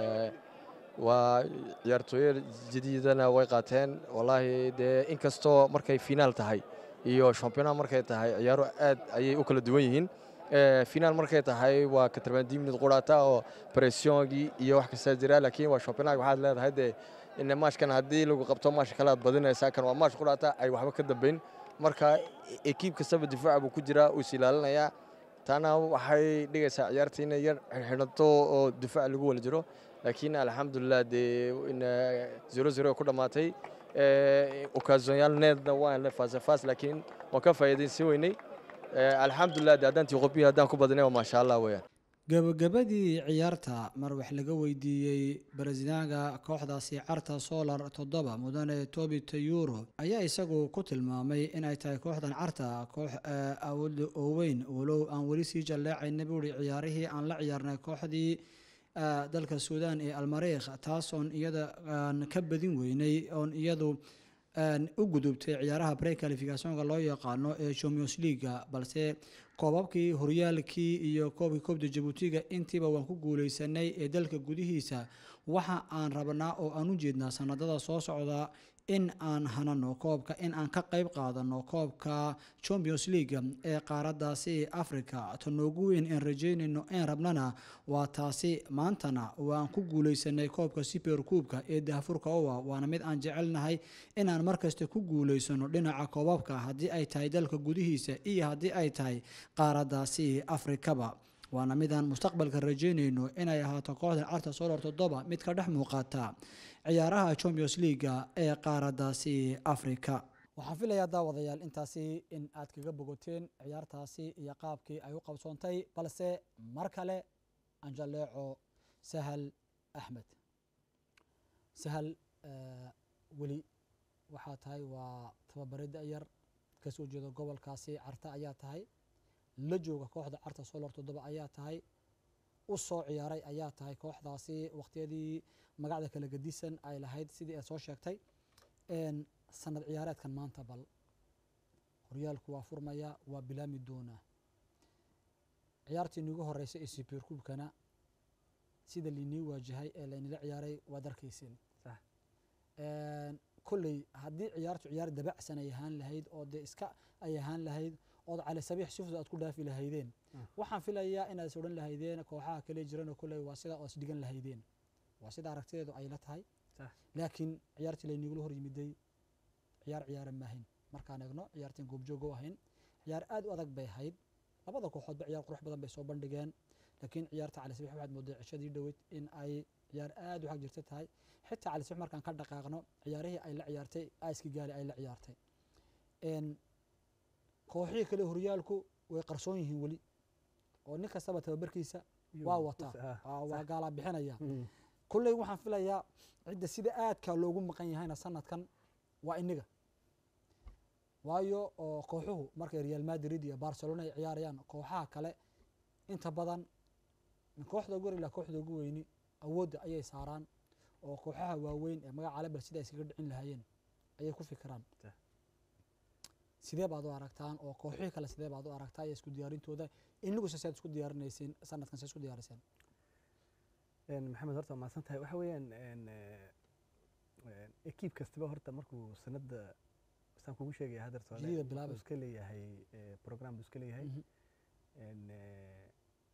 waa ciyaartooyo jadiidana way qaateen wallaahi dee inkastoo markay finaal tahay iyo shampiyona markay tahay ciyaaro aad ayay u kala duwan yihiin finaal markay tahay waa katarbaandii minid quraata oo pressiongii iyo wax kastaa jira laakiin waa shampionaga waxaad leedahay dee in maashkan haddii lagu qabto maash kale aad badinaysaa kan waa maash quraata ay waxba ka dambayn marka ekiib kastaba difaaca buu ku jiraa uu is ilaalinayaa taana waxay dhigaysaa ciyaarta inay yar xidhanto oo difaac lagu wala jiro laakiin alxamdulilah dee zero zero ku dhammaatay okaasonyaal needna waan faasafas laakiin waan ka faa'iidaysan weynay alxamdulilah de haddaan tiqobiyi haddaan ku badinay waa maasha allah weeyaan gabagabadii ciyaarta mar wax laga weydiiyey barasidaanka kooxdaasi carta solar toddoba mudane tobi tayuro ayaa isagu ku tilmaamay in ay tahay kooxdan carta koox awood oo weyn walow aan weli sii jalleecayna buuri ciyaarihii aan la ciyaarnay kooxdii ah, dalka suudaan ee almariikh taasoon iyada aan ka badin weynay oon iyadu aan u gudubtay ciyaaraha pre-qualificationka loo yaqaano ee champions leaga balse koobabkii horyaalkii iyo koobkii koobda jabuutiga intiiba waan ku guuleysanay ee dalka gudihiisa waxa aan rabnaa oo aan u jeednaa sanadada soo socda in aan hanano koobka in aan ka qayb qaadano koobka champions league ee qaaradaasi africa ta noogu weyn aan rajeynayno een rabnana waa taasi maantana waan ku guuleysanay koobka super kuubka ee daafurka owa waana mid aan jecelnahay inaan markasta ku guuleysano dhinaca koobabka haddii ay tahay dalka gudihiisa iyo haddii ay tahay qaaradaasi afrikaba waana midaan mustaqbalka rajeynayno inay ahaato kooxda carta solar toddoba mid ka dhex muuqata ciyaaraha champions leaga ee qaaradaasi africa waxaan filayaa daawadayaal intaasi in aad kaga bogoteen ciyaartaasi iyo qaabkii ay u qabsoontay balse mar kale anjaleeco sahal axmed sahal eh, weli waxaa tahay waa tababare da-yar kasoo jeeda gobolkaasi carta ayaa tahay la jooga kooxda carta solar toddoba ayaa tahay u soo ciyaaray ayaa tahay kooxdaasi waqtiyadii magacda kala gedisan ay lahayd sidii aad soo sheegtay een, sanad ciyaareedkan maanta bal horyaalku waa furmaya waa bilaami doonaa ciyaartii nigu horeysa ee super kubkana sida lainii waajahay ee laynila ciyaaray waad arkayseen Sax. Een, kolley haddii ciyaartu ciyaar dabacsan ay ahaan lahayd oo dee iska ay ahaan lahayd ood cali sabiix si fudud aad ku dhaafi lahaydeen Ah. waxaan filayaa inaad is odhan lahaydeen kooxaha kale jirana kolley waa sida oo is dhigan lahaydeen waa sida aragtideedu ay la tahay Sax. laakiin ciyaartii laynigula hor yimiday ciyaar ciyaara maahayn markaan eegno ciyaartiin goobjoog u ahayn ciyaar aad u adag bay ahayd labada kooxoodba ciyaar qurux badan bay soo bandhigeen laakiin ciyaarta cali sabiix waxaad moodaa cishadii dhoweyd in ay ciyaar aad u xag jirta tahay xitaa cali sabiix markaan ka dhaqaaqno ciyaarihii ay la ciyaartay aiski gaali ay la ciyaartay Een, kooxihii kale horyaalku way qarsoon yihiin weli oo nin kastaba tababarkiisa waa wataa Aa, waa gaalaa bixinaya kulley waxaan filayaa cidda sida aadka loogu maqan yahayna sanadkan waa iniga waayo oo kooxuhu markay real madrid iyo barcelona ay ciyaarayaan kooxaha kale inta badan min kooxda ugu yar ilaa kooxda ugu weyni awoodda ayay saaraan oo kooxaha waaweyn ee magaca lebel sida ay iskaga dhicin lahaayeen ayay ku fikiraan Sah. sidee baad u aragtaan oo kooxihii kale sidee baad u aragtaa iyo isku diyaarintooda inigu se saad isku diyaarinayseen sanadkan se isku diyaariseen maxamed horta waa mahadsan tahay waxa weeyaan een, eh, een, ekiib kastaba horta markuu sanadda saan kugu sheegaya hadeerta hore, Jadida wuxuu bilaabay. iska leeyahay eh, program buu iska leeyahay Mhm. een, eh,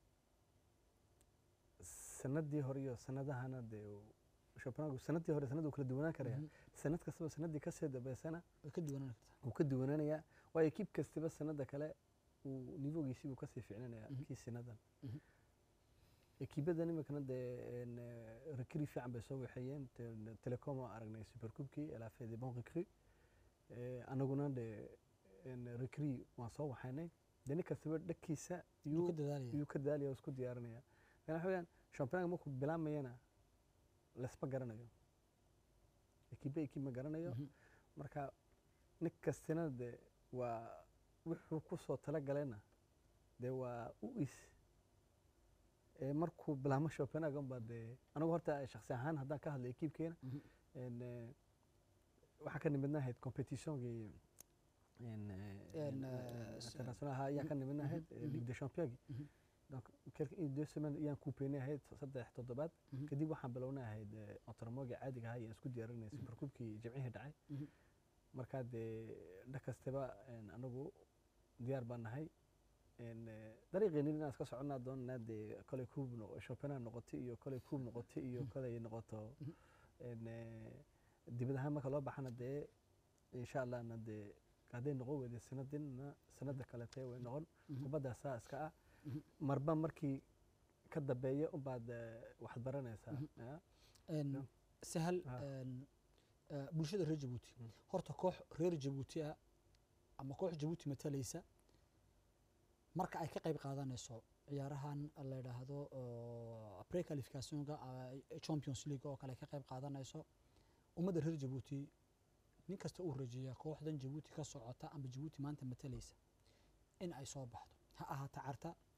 sanadii hore iyo sanadahana dee uu- championnatku sanadii hore sanad uu kala duwanaan karaya Mhm. sanad kastaba sanadii kasii dambeysana way ka duwanaan kartaa wuu ka duwanaanayaa waayo ekiib kastaba sanada kale uu nivogiisii buu kasii ficnanayaa Mhm. kii sinadan Mhm. ekiibadan iminkana dee een, eh, recrue fiican bay soo waxeeyeen Te- telecom oo aragnay supercubkii elafee de bon recrue Eh, anaguna dee een, recrue waan soo waxaynay dee nin kastaba dhagkiisa yuu yuu ka dadaalaya yuu ka daalaya oo isku diyaarinaya yani waxa weeyaan championka markuu bilaamayana laisma garanayo ekiiba ekiib ma garanayo Mhm. marka nin kastina de waa wuxuu ku soo talagalayna dee waa u is ee markuu bilaamo championnat unbaa dee anigu horta shaksi ahaan haddaan ka hadlay ekiibkeena Mhm. een, eh, waxaa ka nimidnahayd competitionkii een, eh, Een, een, eh, s- internationalha ayaan ka nimidnahayd mhm, eh, ligue de championki Mhm. donc quelques une deux semaines ayaan kuupeynay ahayd saddex toddobaad Mhm. kadib waxaan bilownay ahayd ontarmoga caadiga ahaa ayaan isku diyaarinay supercubkii jimcihii dhacay Mhm. markaa dee dha kastaba een, anagu diyaar baan nahay een, eh, dariiqeenin inaan iska soconnaa doonanaa dee kolay kuub noqo championnat noqotay iyo kolay kuub noqotay iyo Mhm. kolay noqoto Mhm. een, eh, dibad ahaan marka loo baxana dee insha allahna dee hadday noqon weyday sanadinna sanada kalete way noqon Mhm. kubaddaa saa iska ah Mhm. marba markii ka dambeeya unbaad eh, waxaad baranaysaa Mhm. ya. Een, Ja. sahal Ah. een, eh, bulshada reer jabuuti Mm. horta koox reer jabuuti ah ama koox jabuuti matalaysa marka ay ka qayb qaadanayso ciyaarahan la yidhaahdo prequalificationka champions league oo kale ay ka qayb qaadanayso ummadda reer jabuuti nin kasta uu rajeeyaa kooxdan jabuuti ka socota ama jabuuti maanta matalaysa in ay soo baxdo ha ahaato carta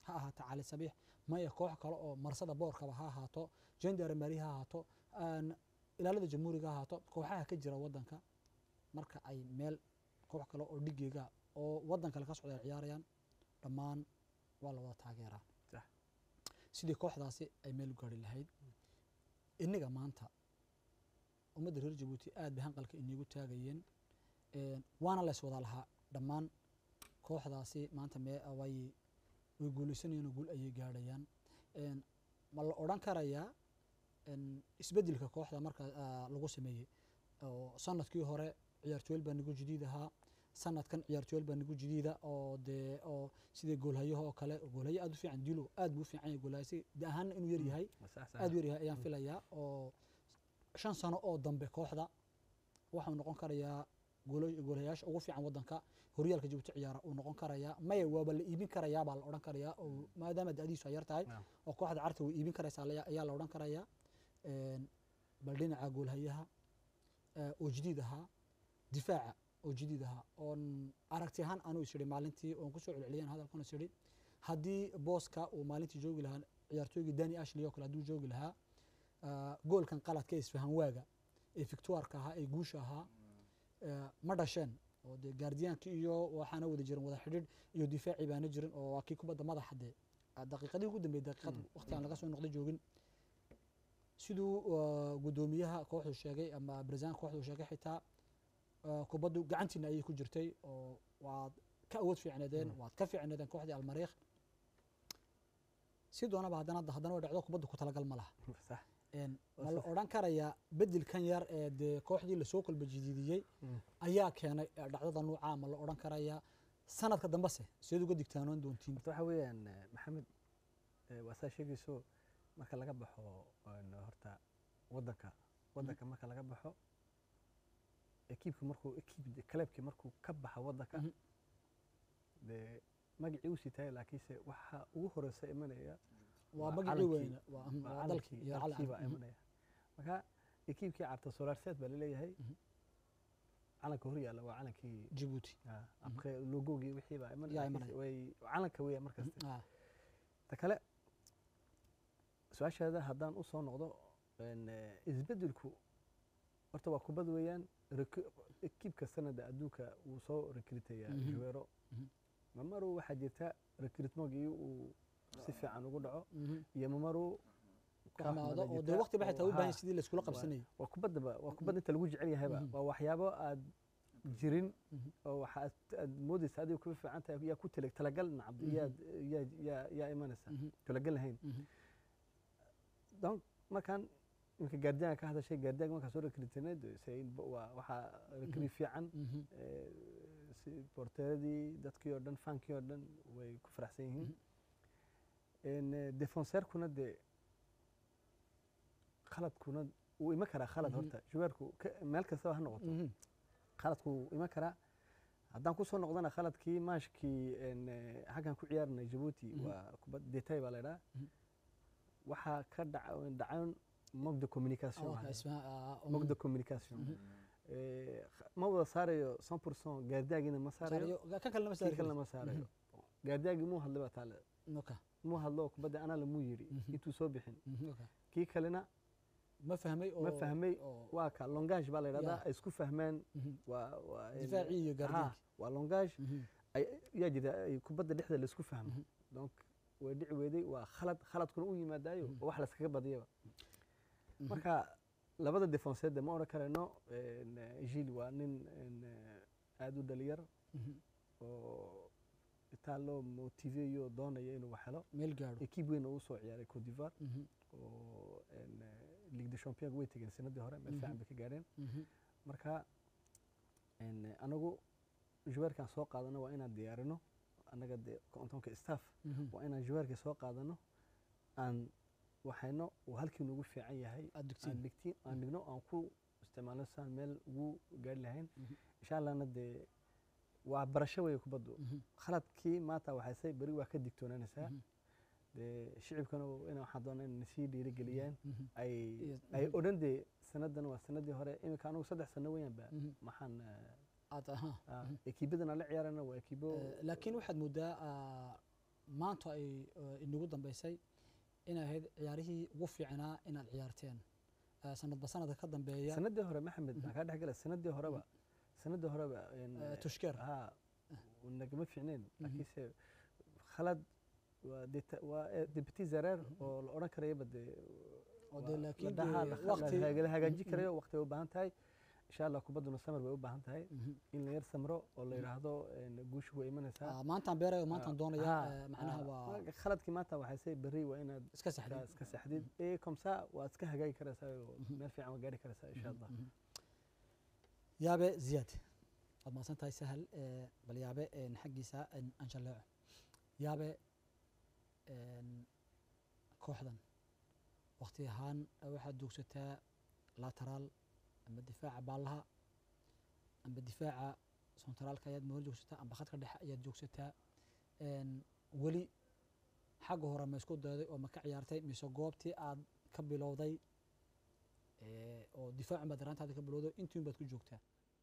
ha ahaato cali sabiix maya koox kale oo marsada boorkaba ha ahaato gendarmeri ha ahaato aan ilaalada jamhuuriga ha ahaato kooxaha ka jira wadanka marka ay meel koox kale oo dhigeega oo wadan kale ka socda ay ciyaarayaan dhammaan waa la wada taageeraa Sax. sidii kooxdaasi ay meel u gaari lahayd inniga maanta ummadda reer jabuuti aad bay hanqalka iniigu taagayeen Een, waana la iswada lahaa dhammaan kooxdaasi maanta mee way way guuleysanayeen oo guul ayay gaadhayaan Een, ma la odhan karayaa een, isbeddelka kooxda marka ah, lagu sameeyey oo sanadkii hore ciyaartooyal baa nagu jadiid ahaa sanadkan ciyaartooyal baa nagu jadiida oo dee oo sidii goolhayaha oo kale goolhaye aad u fiican dilo aad buu u fiican yahay goolhaye si de ahaana inuu yar yahay sax sax aad u yaryahay ayaan filayaa oo shan sano oo dambe kooxda waxuu noqon karayaa goolo- goolayaasha ugu fiican wadanka horyaalka jabuuti ciyaara uu noqon karayaa maya waaba la iibin karayaa baa la odhan karayaa oo maadaama da'diisu ay yar tahay Naam. oo kooxda carta way iibin karaysaa la- ayaa la odhan karayaa Een, bal dhinaca goolhayaha eh, oo jadiid ahaa difaaca oo jadiid ahaa oon aragti ahaan anuu is idhi maalintii oon kusoo celceliyeen hadalkan is idhi haddii booska uu maalintii joogi lahaa ciyaartooygii dani ashley oo kale hadduu joogi lahaa ah, goolkan qaladka ee isfahan waaga ee victoirka ahaa ee guusha ahaa eh, ma dhasheen oo dee gaardiyaankii iyo waxaana wada jiran wada xidhiidh iyo difaacii baana jirin oo waa kii kubadda madaxa dee ah, daqiiqadii ugu dambeeyey daqiiqad waqti aan laga soo noqday joogin siduu ah, guddoomiyaha kooxdu sheegay ama barisaanka kooxdu sheegay xitaa ah, kubaddu gacantiina ayay ku jirtay oo waad ka awood fiicneedeen waad ka fiicneedeen kooxdii almariikh si doonaba haddana haddana way dhacdo kubaddu ku talagal ma laha sax Een, Waa ma la sax. odhan karayaa bedelkan yar ee dee kooxdii lasoo kolba jidiidiyey Mm. ayaa keenay eh, dhacdada nuuca ma la odhan karayaa sanadka dambese seed uga digtaanoon doontiin horta waxa weeyaan eh, maxamed eh, waa saa sheegayso marka laga baxo een, horta wadanka wadanka marka laga baxo ekiibka markuu ekiib kaleebkii markuu ka baxa wadanka Mhm. dee magacii uu sitaay laakiinse waxa ugu horeysa imanaya waa waa magacii calankii- weyne waa mm, waa waa dalkii calankii iyo dalkii baa calan imanaya marka ekiibkii carta solarset baa laleeyahay Mhm. calanka hor yaalla waa calankii jabuuti ah, après logogii wixii baa imanaya Yaa laakiinse imanaya. way calanka weeya markasta Ah, ta kale su-aashaada haddaan u soo noqdo een, eh, isbeddelku horta waa kubad weeyaan rek- ekiibka sanada adduunka wuu soo rekritaya Mhm. juweero Mhm. mamaru waxaa jirta rekritmogii uu si fiican ugu dhaco mhm. iyo mamaru ku amaado oo dee waqti ba xitaa u baahan sidii layskula qabsanayay waa kubadaba waa kubad inta lagu jecel yahayba Mhm. waa waxyaabo aad jirin Mhm. oo waxaad aad moodaysa adiga kuba fiican tahay yaa ku tala talagal nacab Mhm. yaad yaa yaa yaa imanaysa Mhm, talagal lahayn mhm. donc markaan iminka gaardiyaanka ka hadashay gaardiyaanka markaan soo rekritinay waa waxaa rekri fiican Mhm. eh, si borteeradii dadkii oo dhan fankii oo dhan way ku faraxsan yihiin En, eh, defenseerkuna dee khaladkuna wuu iman karaa khalad Mhm. horta juweerku ka- meel kastaba ha noqoto Mhm. khaladku wuu iman karaa haddaan kusoo noqdana khaladkii maashkii en, eh, xaggan ku ciyaarnay jabuuti Mhm. waa kubad detay baa la idhaha Mhm. waxaa ka dhaca dhacayn mog de communication Ah, waxaa la isma- ah, idhaha. mog de mhm. communication Mhm. Eh, kh- ma wada saarayo 100 percent gaardiyaagiina ma saarayo Saarayo- kan kalena ma kii saari kalena karin. ma saarayo gaardiyaagii muu hadlay baa taale Okay. muu hadlo kubadda anaa lamuu yidhi Mhm. intuu soo bixin Mhm, okay. kii kalena ma fahmay oo ma fahmay oo- waa ka longage baa la yidhahdaa Yeah. ay isku fahmeen mhm. waa waa difaacii iyo Ha, gaardiyaankii waa longage Mhm. ay- yaa jira ay kubadda dhexda laisku fahmo Mhm. donc way dhici weyday waa khalad khaladkuna u yimaadaayo Mhm. oo wax layskaga badiyaba Mhm. marka labada defenseedde ma odhan karayno en, eh, gil waa nin en, eh, aad u dhalinyar Mhm. oo itaa loo motiveeyo doonaya inuu wax helo meel gaadho ekiib weyn oo u soo ciyaaray cote d'ivoire Mhm. oo en, eh, ligue de champion way tegeen sanadii hore meel Mhm. fiican bay ka gaadheen Mhm. marka en, eh, anagu juweerkaan soo qaadano waa inaan diyaarino annaga de kontonka staff Mhm. waa inaan juweerka soo qaadano aan waxayno uu halkii nugu fiican yahay aad aan dugtiin dhigtiin aan dhigno aan ku isticmaalno saan meel ugu gaari lahayn Mhm. insha allahna dee waa barasho weeye kubaddu Mhm. khaladkii maanta waxaysay beri waa ka digtoonaanaysaa Mhm. dee shicibkana ina waxaan doonaa in sii dhiirigeliyaan Mhm. ay Yes, ay mhm. odhan dee sanadan waa sanadii hore iminka anugu saddex sano weeyaan ba Mhm. maxaan eh, aad aha ah, Mhm. ekiibadan aan la ciyaarana waa ekiibo Eh, laakiin waxaad moodaa ah, maanta ay eh, inagu dambeysay inay ahayd ciyaarihii ugu fiicnaa inaad ciyaarteen Eh, sanadba sanadka ka dambeeya sanadii hore maxamed maxaa kaa dhex gala sanadii horeba sanadii horeba een, Eh, tushkeer haa nagama fiicneen laakiinse khalad waa deta- waa eh, deputy zareer oo la odhan karayaba dee oo dee waa- laakiin la dhahaa- dee la- waqti- la- la hagaajin karayo waqti bay u baahan tahay insha allah kubadduna samar bay u baahan tahay Mhm. in la yar samro oo la yidhaahdo een, guushu way imanaysaa Ah, maantaan beerayo maantaan Ah, doonaya ah, eh, macnaha ah, waa marka khaladkii maanta waxay say berri waa inaad iska ka- saxday iska saxdid ee komsa waad iska hagaagi karaysaa oo meel fiican waa gaari karaysaa insha allah yaabe ziyaad waad mahadsan tahay sahal eh, bal yaabe een, xaggiisa een, aan jalleeco yaabe een, kooxdan waqti ahaan eh, waxaad joogsataa lateraal amba difaaca baallaha amba difaaca sontaraalka ayaad moor joogsataa amba khadka dhexe ayaad joogsataa een, weli xagga hore ma isku dayday oo ma ka ciyaartay mise goobtii aad ka bilowday eh, oo difaacun baad daraantaada ka bilowday intiin baad ku joogtaa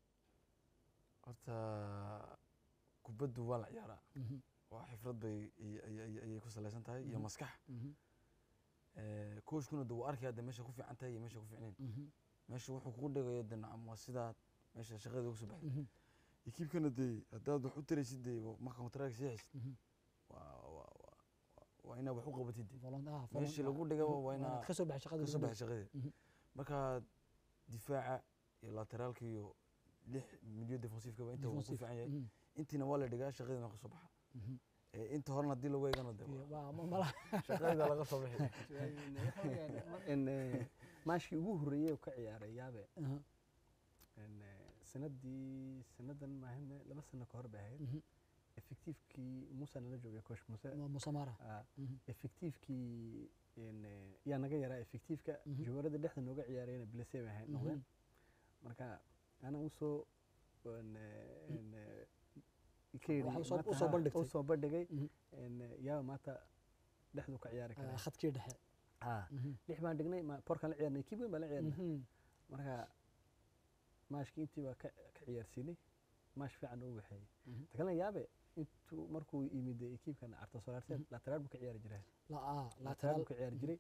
horta kubaddu waa la ciyaaraa Mhm, waa xifrad bay ay- ay- ay- ayay ku salaysan tahay iyo Mhm. maskax mhm, Eh, coachkuna de wuu arkaya de meesha ku fiican tahay iyo meesha ku fiicnayn mhm, meesha wuxuu kugu dhigayo de nacam waa sidaad meesha shaqada uga soo baxday mhm, ekiibkana dee haddaad wax u taraysid dee marka kontaraaga sii haysid mhm. waa waa- waa- waa inaad wax u qabatid de Volun- ah, meeshii volun- lagu ah, dhigaba mhm, waa inaad inaad ka soo baxay shaqada ka soo lagu baxay shaqadeeda Mhm. marka difaaca iyo lateraalka iyo lix milyo defensifkaba inta wuu ku defensive. fiican yahay Mhm, intiina waa la dhigaa shaqadiina ka soo baxa mhm. Eh, inta horena haddii lagu eegana de Iyo- waa- waa- ma- mala- shaqadii laga soo bixi in eh, maashkii ugu horreeyey uu ka ciyaaray yaabe Aha, in, eh, sanadii sanadan maahane laba sano ka hor bay ahayd mhm. effectivekii muuse nala joogay coach muuse Mu- musamara ah, Mhm, effectivekii in, eh, yaa naga yaraa effectiveka Mhm. jawaarada dhexda nooga ciyaarayna bilase bay ahayd noqdeen mhm. marka ana usoo in, eh, in, eh, ka Waxa yidhi usoo- maanta usoo ha- bandhigtay. usoo bandhigay Mhm. in, eh, yaaba maanta dhexdu ka ciyaari Ah, karaa khadkii dhexe Ah, Mhm, lix baan dhignay ma- porkaan la ciyaarnay kib weyn baan la ciyaarnay mhm. marka maashkii intii baa ka ka ciyaarsiinay maash fiican u waxeeyey Mhm. ta kalena yaabe intuu markuu yimid ekiibkan arto solaarseed Mhm. lateraal buu ka ciyaari jiray La- ah, lateraal lateral buu ka ciyaari jiray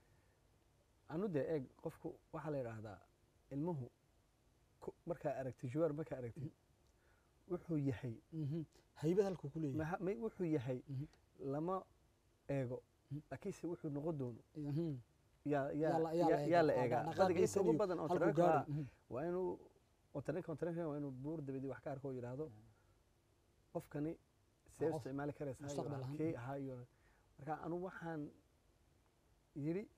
anu dee eeg qofku waxaa la yidhaahdaa ilmuhu ku- markaa aragtid juwaar markaa aragtid wuxuu yahay Mhm. haybad halkuu ku leeyahay maha- may wuxuu yahay Mhm. lama eego Mhm. laakiinse wuxuu noqon doono Mhm. yaa Yaa la- yaa yaa la yaa- yaa la eegaa. eegaa Dhaqdhaqaaqiisa qadiga inta ugu iyo badan oo halkuu tareenka gaadho. Mhm. waa inuu oo tareenka oo tareenka waa inuu buur dabadii wax ka arko oo yidhaahdo qofkani see u qof isticmaali karaysaa iyo mustaqbal ahaan. halkee ahaa iyo marka anu waxaan yidhi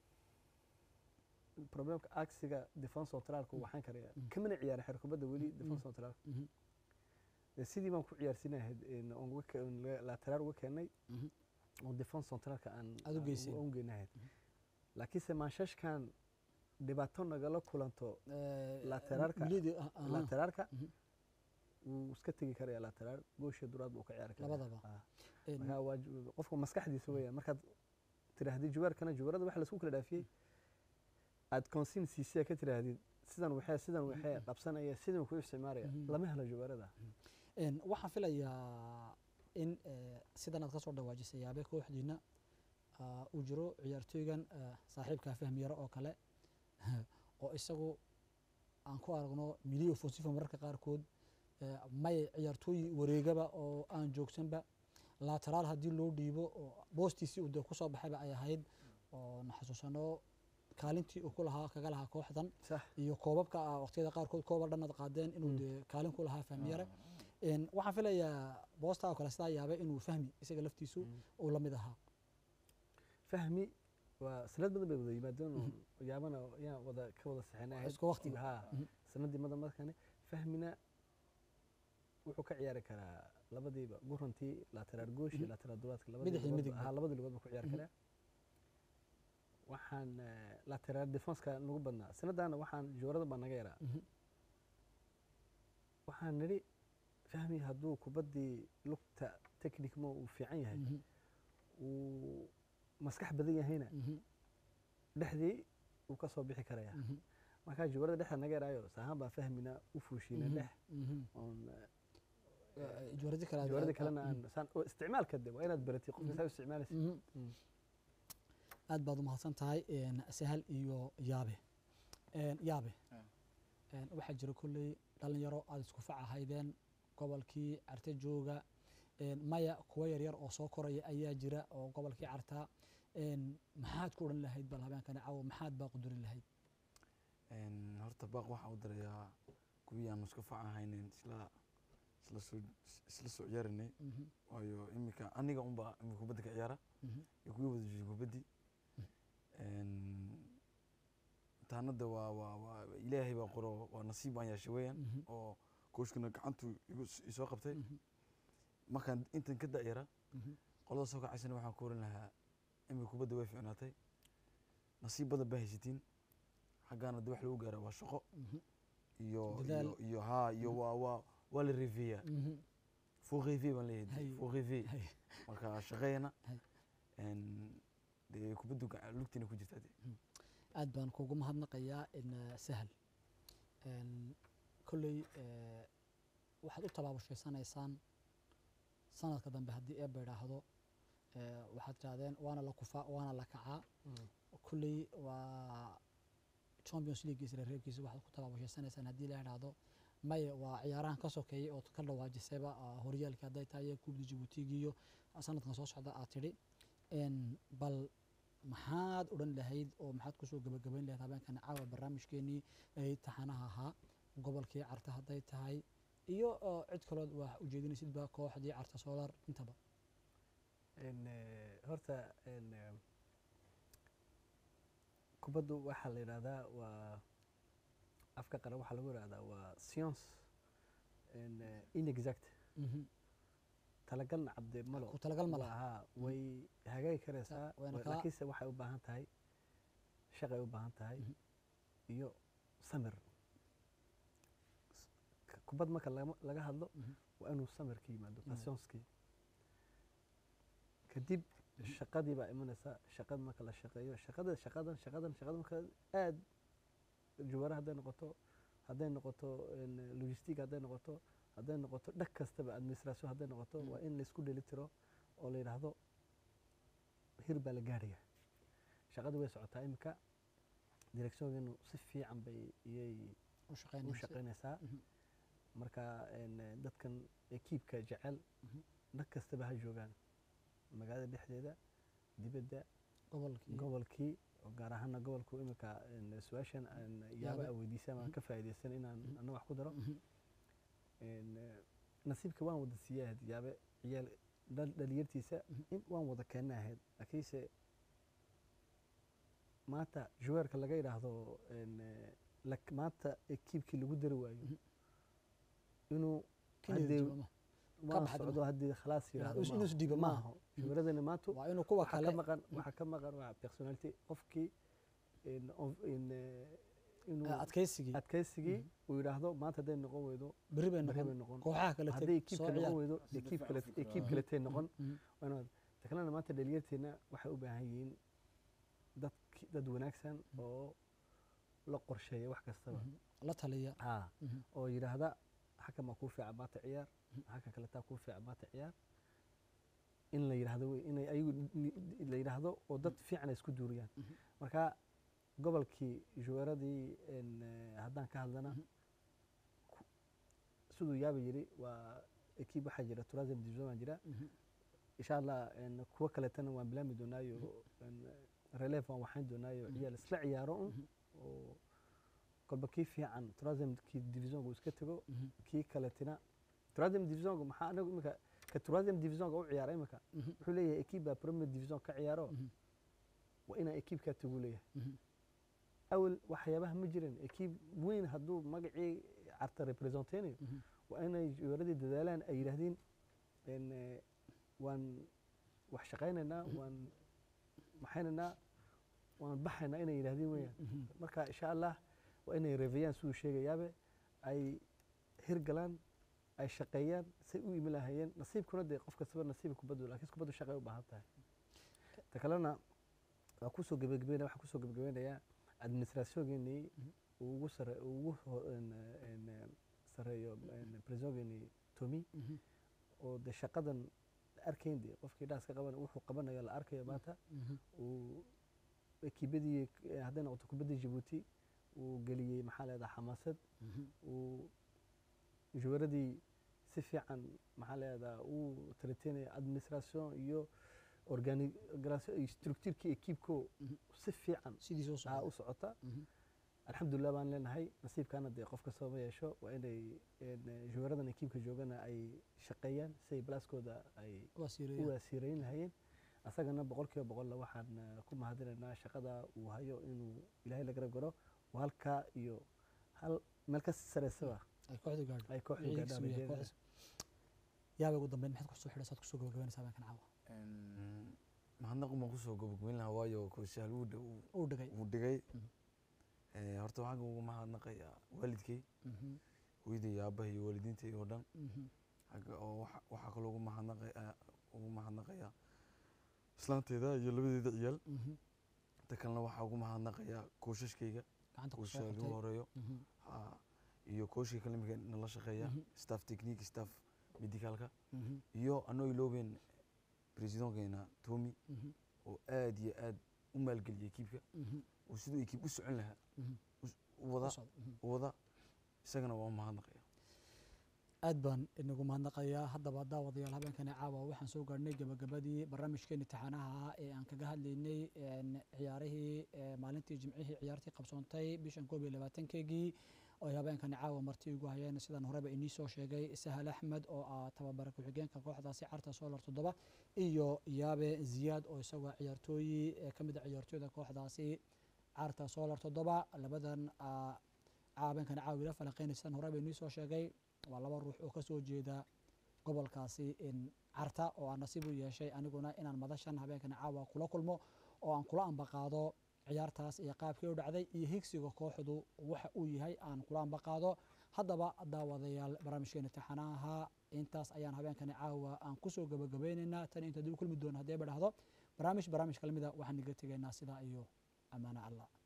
problemka aksiga defense centralka uu waxaan karaya Mm. kamana ciyaara xer kubadda weli Mm. defense centralka Mhm. dee sidii baan ku ciyaarsiinahayd een, oon uga ke- oon la- lateraal uga keenay Mhm. oo defense centralka aan Aad u aan geyseen. u geynahayd laakiinse maashashkan dhibaato nagala kulanto Eh, Lateralka. milidii- ah, aha. lateraalka Mhm. wuu iska tegi karaya lateraal gooshiyo duraad buu ka ciyaari karaya Labadaba. Ah. Een, marka waa ju- qofka maskaxdiisa weeyaan markaad tiraahdid juwaarkana juwaarada waxa laisku kala dhaafiyey aad consin siisea ka tiraahdid sidan waxee sidan waxee qabsanaya sidan ku isticmaalaya Mhm. lama helo juwaarada een, waxaan filayaa in eh, sidan aad ka soo dhawaajisay yaabe kooxdiina ah, uu jiro ciyaartooygan eh, saaxiibkaa fahmiyaro oo kale oo isagu aan ku aragno miliyo fosifa mararka qaarkood eh, may ciyaartooy wareegaba oo aan joogsanba lateraal haddii loo dhiibo oo boostiisii uu dee kusoo baxayba ay ahayd oo na xasuusano kaalintii uu ku lahaa kaga lahaa kooxdan sax iyo koobabka ah waqtiyada qaarkood kooba dhanad qaadeen inuu Mm. dee kaalin ku lahaa fahmiyare Een, waxaan filayaa boosta oo kale sidaa yaabay inuu fahmi isaga laftiisu Mm. uu la mid ahaa fahmi waa sanad badan bay wada yimaadeen oo Mhm. yaabana yaan wada ka wada saxinay isku waqtiga. ha Mhm. sanadii madan markane fahmina wuxuu ka ciyaari karaa labadiiba gurantii lateraal goosh iyo Mhm. lateraal duraadka Bidix iyo midig ba. ha labadii lugood buu ku ciyaari Mhm. karaa waxaan eh, lateraal defenska nagu badnaa sanadana waxaan joorada baa naga yaraa Mhm. waxaan nidhi fahmi hadduu kubaddii lugta technicmo uu fiican yahay Mhm. uu maskax badan yahayna Mhm. dhexdii uu ka soo bixi karaya Mhm. markaa juwarada dhexda naga yaraayo saahaan baa fahmina u fuushiina Mhm. dhex Mhm. oon eh, Eh, jawaaradii kale aad- jawaaradii aad- kalena mm. aan saan oo isticmaalka de waa inaad baratay qofka saa u isticmaalaysa Mhm. Mm. aad baad umahadsan tahay een, sahal iyo yaabe Een, yaabe Ah. een, waxaa jira kolley dhalinyaro aad isku fac ahaydeen gobolkii carte jooga een, maya kuwa yaryar oo soo koraya ayaa jira oo gobolkii cartaa een, maxaad ku odhan lahayd bal habeenkani cawo maxaad baa qudurin lahayd Een, horta baaq waxaan u dirayaa kuwii aan isku facan haynin isla isla soo isla soo ciyaarinay Mhm, waayo iminka aniga unba imika kubadda ka ciyaara mhm, iyo kuwii wada joogay kubaddii Een, taanada waa waa waa ilaahay baa qoro waa nasiib baan yeeshay weeyaan mhm, oo kooshkuna gacantu igu s- isoo qabtay mhm, markaan intan ka da'yara mhm, qolada soo kacaysana waxaan ku oran lahaa imika kubadda way fiicnaatay nasiib badan baa haysatiin xaggaana de wax lagu gaara waa shaqo mhm, iyo Dadaal. iyo iyo haa iyo waa waa waa la reefeeyaa mhm. fuu reefee baan leeyahay Hay. fuu reefee Hay. marka shaqeeyana Hay. een, dee kubaddu gaca- lugtiina ku jirtaa dee aad baan kugu mahadnaqayaa in eh, sahal Een, kolley eh, waxaad u tabaabushaysaneysaan sanadka dambe haddii eebba idhaahdo eh, waxaad tidhahdeen waana la kufaa waana la kacaa kolley waa champions league isla reebkiisa waxaad ku tabaabushaysaneysaan haddii la idhaahdo maye waa ciyaarahan ka sokeeyay oo ka dhawaajisayba ah, horyaalkii hadday tahay kubda jabuutigiiyo sanadkan soo socda aad tidhi Een, bal maxaad odhan lahayd oo maxaad kusoo gabagabayn lahayd habeenkan caawa barnaamijkeenii ay taxanaha ahaa gobolkii carta hadday tahay iyo oo cid kalood wax ujeedinaysidba kooxdii carta solar intaba Een, eh, horta een, eh, kubaddu waxaa la yidhahdaa waa afka qaran waxaa lagu yidhahdaa waa science een, eh, inexact Mhm. talagalna cabde malo ku talagal ma laha haa way hagaagi karaysaa wayna wa- kaa- laakiinse waxay u baahan tahay shaqay u baahan tahay Mhm. iyo samir K- kubad marka lagama- laga hadlo Mhm. waa inuu samir ka yimaado Yimaado. passionskii kadib shaqadii baa imanaysa shaqad marka la shaqeeyo shaqada shaqadan shaqadan shaqada marka aad jawaara hadday noqoto hadday noqoto een, logistic hadday noqoto hadday noqoto dhag kastaba administration hadday noqoto Mm. waa in laisku dheeli tiro oo la yidhaahdo hir baa la gaaraya shaqadii way socotaa iminka directiongeenu si fiican bay iyay u u shaqeynaysa shaqaynaysaa Mhm. marka een, eh, dadkan ekiibka jecel Mhm. dhag kastaba ha joogaan magaalada dhexdeeda dibadda gobolkii gobolkii oo gaar ahaana gobolku iminka een, su-aashan aan yaaba Yaaba. a weydiisay ama aan Mhm. ka faa'iidaysan inaan Mhm. ana wax ku daro Mhm. een, eh, nasiibka waan wada siiyay ahayd yaabe ciyaal dhal- dhalinyartiisa Mhm. in waan wada keena ahayd laakiinse maanta juweerka laga yidhaahdo een, eh, lak- maanta ekiibkii lagu dari waayo Mhm. inuu Keliya haddee jooga ma. waan baxad socdo haddii khalaas yidhaahdo inuu maaha. isdhiibo maaha. maaha juweeradani maanta waa inuu kuwa waxaa kale ka maqan waxaa ka maqan waa personality qofkii in of- in, eh, inuu eh, adkaysigii adkaysigii Mhm. uu yidhaahdo maanta hadday noqon weydo berri bay bari bay noqon noqon kooxaha kale hadday teg ekiibka soo noqon ciyaar weydo Si ekiib difaac kale u fikiro. ekiib Mhm. kaletay noqon Mhm. waana takalena maanta dhalinyarteena waxay u baahan yihiin dad dad wanaagsan oo la qorsheeya wax kastaba Mhm. la taliya haa Mhm. oo yidhaahda xakan baa kuu fiican maanta ciyaar Mhm. xakan kaletaa kuu fiican maanta ciyaar in la yidhaahdo wey inay ayagu ni- la yidhaahdo oo dad fiican ay isku duuriyaan Mhm. marka gobolkii juweeradii een, eh, haddaan ka hadlana Mhm. ku- siduu yaaba yidhi waa ekiib waxaa jira tourism division baa jira Mhm. insha allah een, kuwo kaletana waan bilaami doonaayo een, relief waan waxayn doonaayo Mhm. ciyaal isla ciyaaro un Mhm. oo kolba kii fiican tourismkii divisionka uu iska tego Mhm. kii kaletina tourism divisionka maxaa anagu imika ka tourism divisionka u ciyaara imika Mhm. wuxuu leeyahay ekiib baa premier division ka ciyaaro Mhm. waa inaa ekiibkaa tagu leeyahay Mhm. awal waxyaabaha ma jirin ekiib weyn hadduu magacii carta representeynayo Mhm. waa inay juweeradii dadaalaan ay yidhaahdeen een, eh, waan wax shaqaynaynaa Mhm. waan maxaynaynaa waan baxaynaa inay yidhaahdeen weeyaan Mhm. marka insha allah waa inay reefayaan siduu sheegayaabe ay hirgalaan ay shaqeeyaan say u imi lahaayeen nasiibkuna dee qof kastaba nasiiba kubaddu laakiin kubaddu shaqay u baahan tahay ta kalena waa kusoo gebagabeynaya waxaan kusoo gebagabeynayaa administrationgeennii Mhm. uu ugu sare uu ugu ho- een, een, een, sareeyo een, presidentgeennii tomi oo de shaqadan la arkayn de qofkii dhaaska qaban wuxuu qabanayo la arkayo maanta uu ekibadii eh, hadday noqoto kubadda jabuuti uu geliyey maxaa leedaha xamaasad uu juwaradii si fiican maxaa leedaha uu traiteynaya administration iyo organisation iyo structurkii ekiibko si fiican sidii soo aa socda u socota alxamdulilah baan leenahay nasiibkaana dee qof kastaba ma yeesho waa inay een, juwaradan ekiibka joogana ay shaqeeyaan si ay balaaskooda ay waa u siireeya waasiirayn lahayeen asagana boqol kiiba boqolla waxaan eh, ku mahadinaynaa shaqada uu hayo inuu ilaahay la garab garo waa halkaa iyo hal meel ka sareysaba ay kooxda gaadho ay kooxdu Wixii gaadhaan higsigu yahay rajeynaya. kooxdaas. yaaba ugu dambeyn maxaad kusoo xidhaysaad kusoo gabagabaynaysaa habeenkan caawa mahadnaq baan kusoo gabagabayn lahaa waayo kooshaal wuu dhow uu dhigay wuu dhigay Mhm. Eh, horta waxaan ugu mahadnaqayaa waalidkay hooyaday iyo aabbahay iyo waalidiintay oo dhan xagga oo waxa- waxaa kaloo ugu mahadnaqaya ugu mahadnaqayaa islaanteeda iyo labadeeda ciyaal inta kalena waxaa ugu mahadnaqayaa kooshashkayga gacanta kusoo koosha lagu qabtay horeeyo Mhm. ha, iyo kooshka kale imika nala shaqeeya Mhm. staff technique staff medicalka Mhm. iyo anoo iloobeen presidentkeena tomi Mhm. oo aad iyo aad u maalgeliyay ekiibka Mhm. oo siduu ekiib u socon lahaa Mhm. us- u wada U socda. Mhm. u wada isagana waa mahadnaqaya aad baan inagu mahadnaqayaa haddaba daawadayaal habeenkani caawa waxaan soo gaadhnay gabagabadii barnaamijkeeni taxanaha ee aan kaga hadlaynay een, ciyaarihii ee, maalintii jimcihii ciyaartii qabsoontay bishan koob iyo labaatankeegii oo ay habeenkani caawa marti igu hayeen sidaan horeba inii soo sheegay sahal axmed oo ah tababara ku-xigeenka kooxdaasi carta solar toddoba iyo yaabe ziyaad oo isagoo ciyaartooyi ee ka mid a ciyaartooyda kooxdaasi carta solar toddoba labadan ah, habeenkani caawa ila falanqeynay sidaan horeba inii soo sheegay waa laba ruux oo ka soo jeeda gobolkaasi in carta oo aan nasiib u yeeshay aniguna inaan madashan habeenkan caawa kula kulmo oo aan kula ambaqaado ciyaartaas iyo qaabkii u dhacday iyo higsiga kooxdu waxa uu yahay aan kula ambaqaado haddaba daawadayaal barnaamijkeena taxanaha intaas ayaan habeenkani caawa aan kusoo gabagabaynaynaa tan inta dib u kulmi doona haddii ba dhahdo barnaamij barnaamij kalamida waxaan iga tegaynaa sidaa iyo amaana allah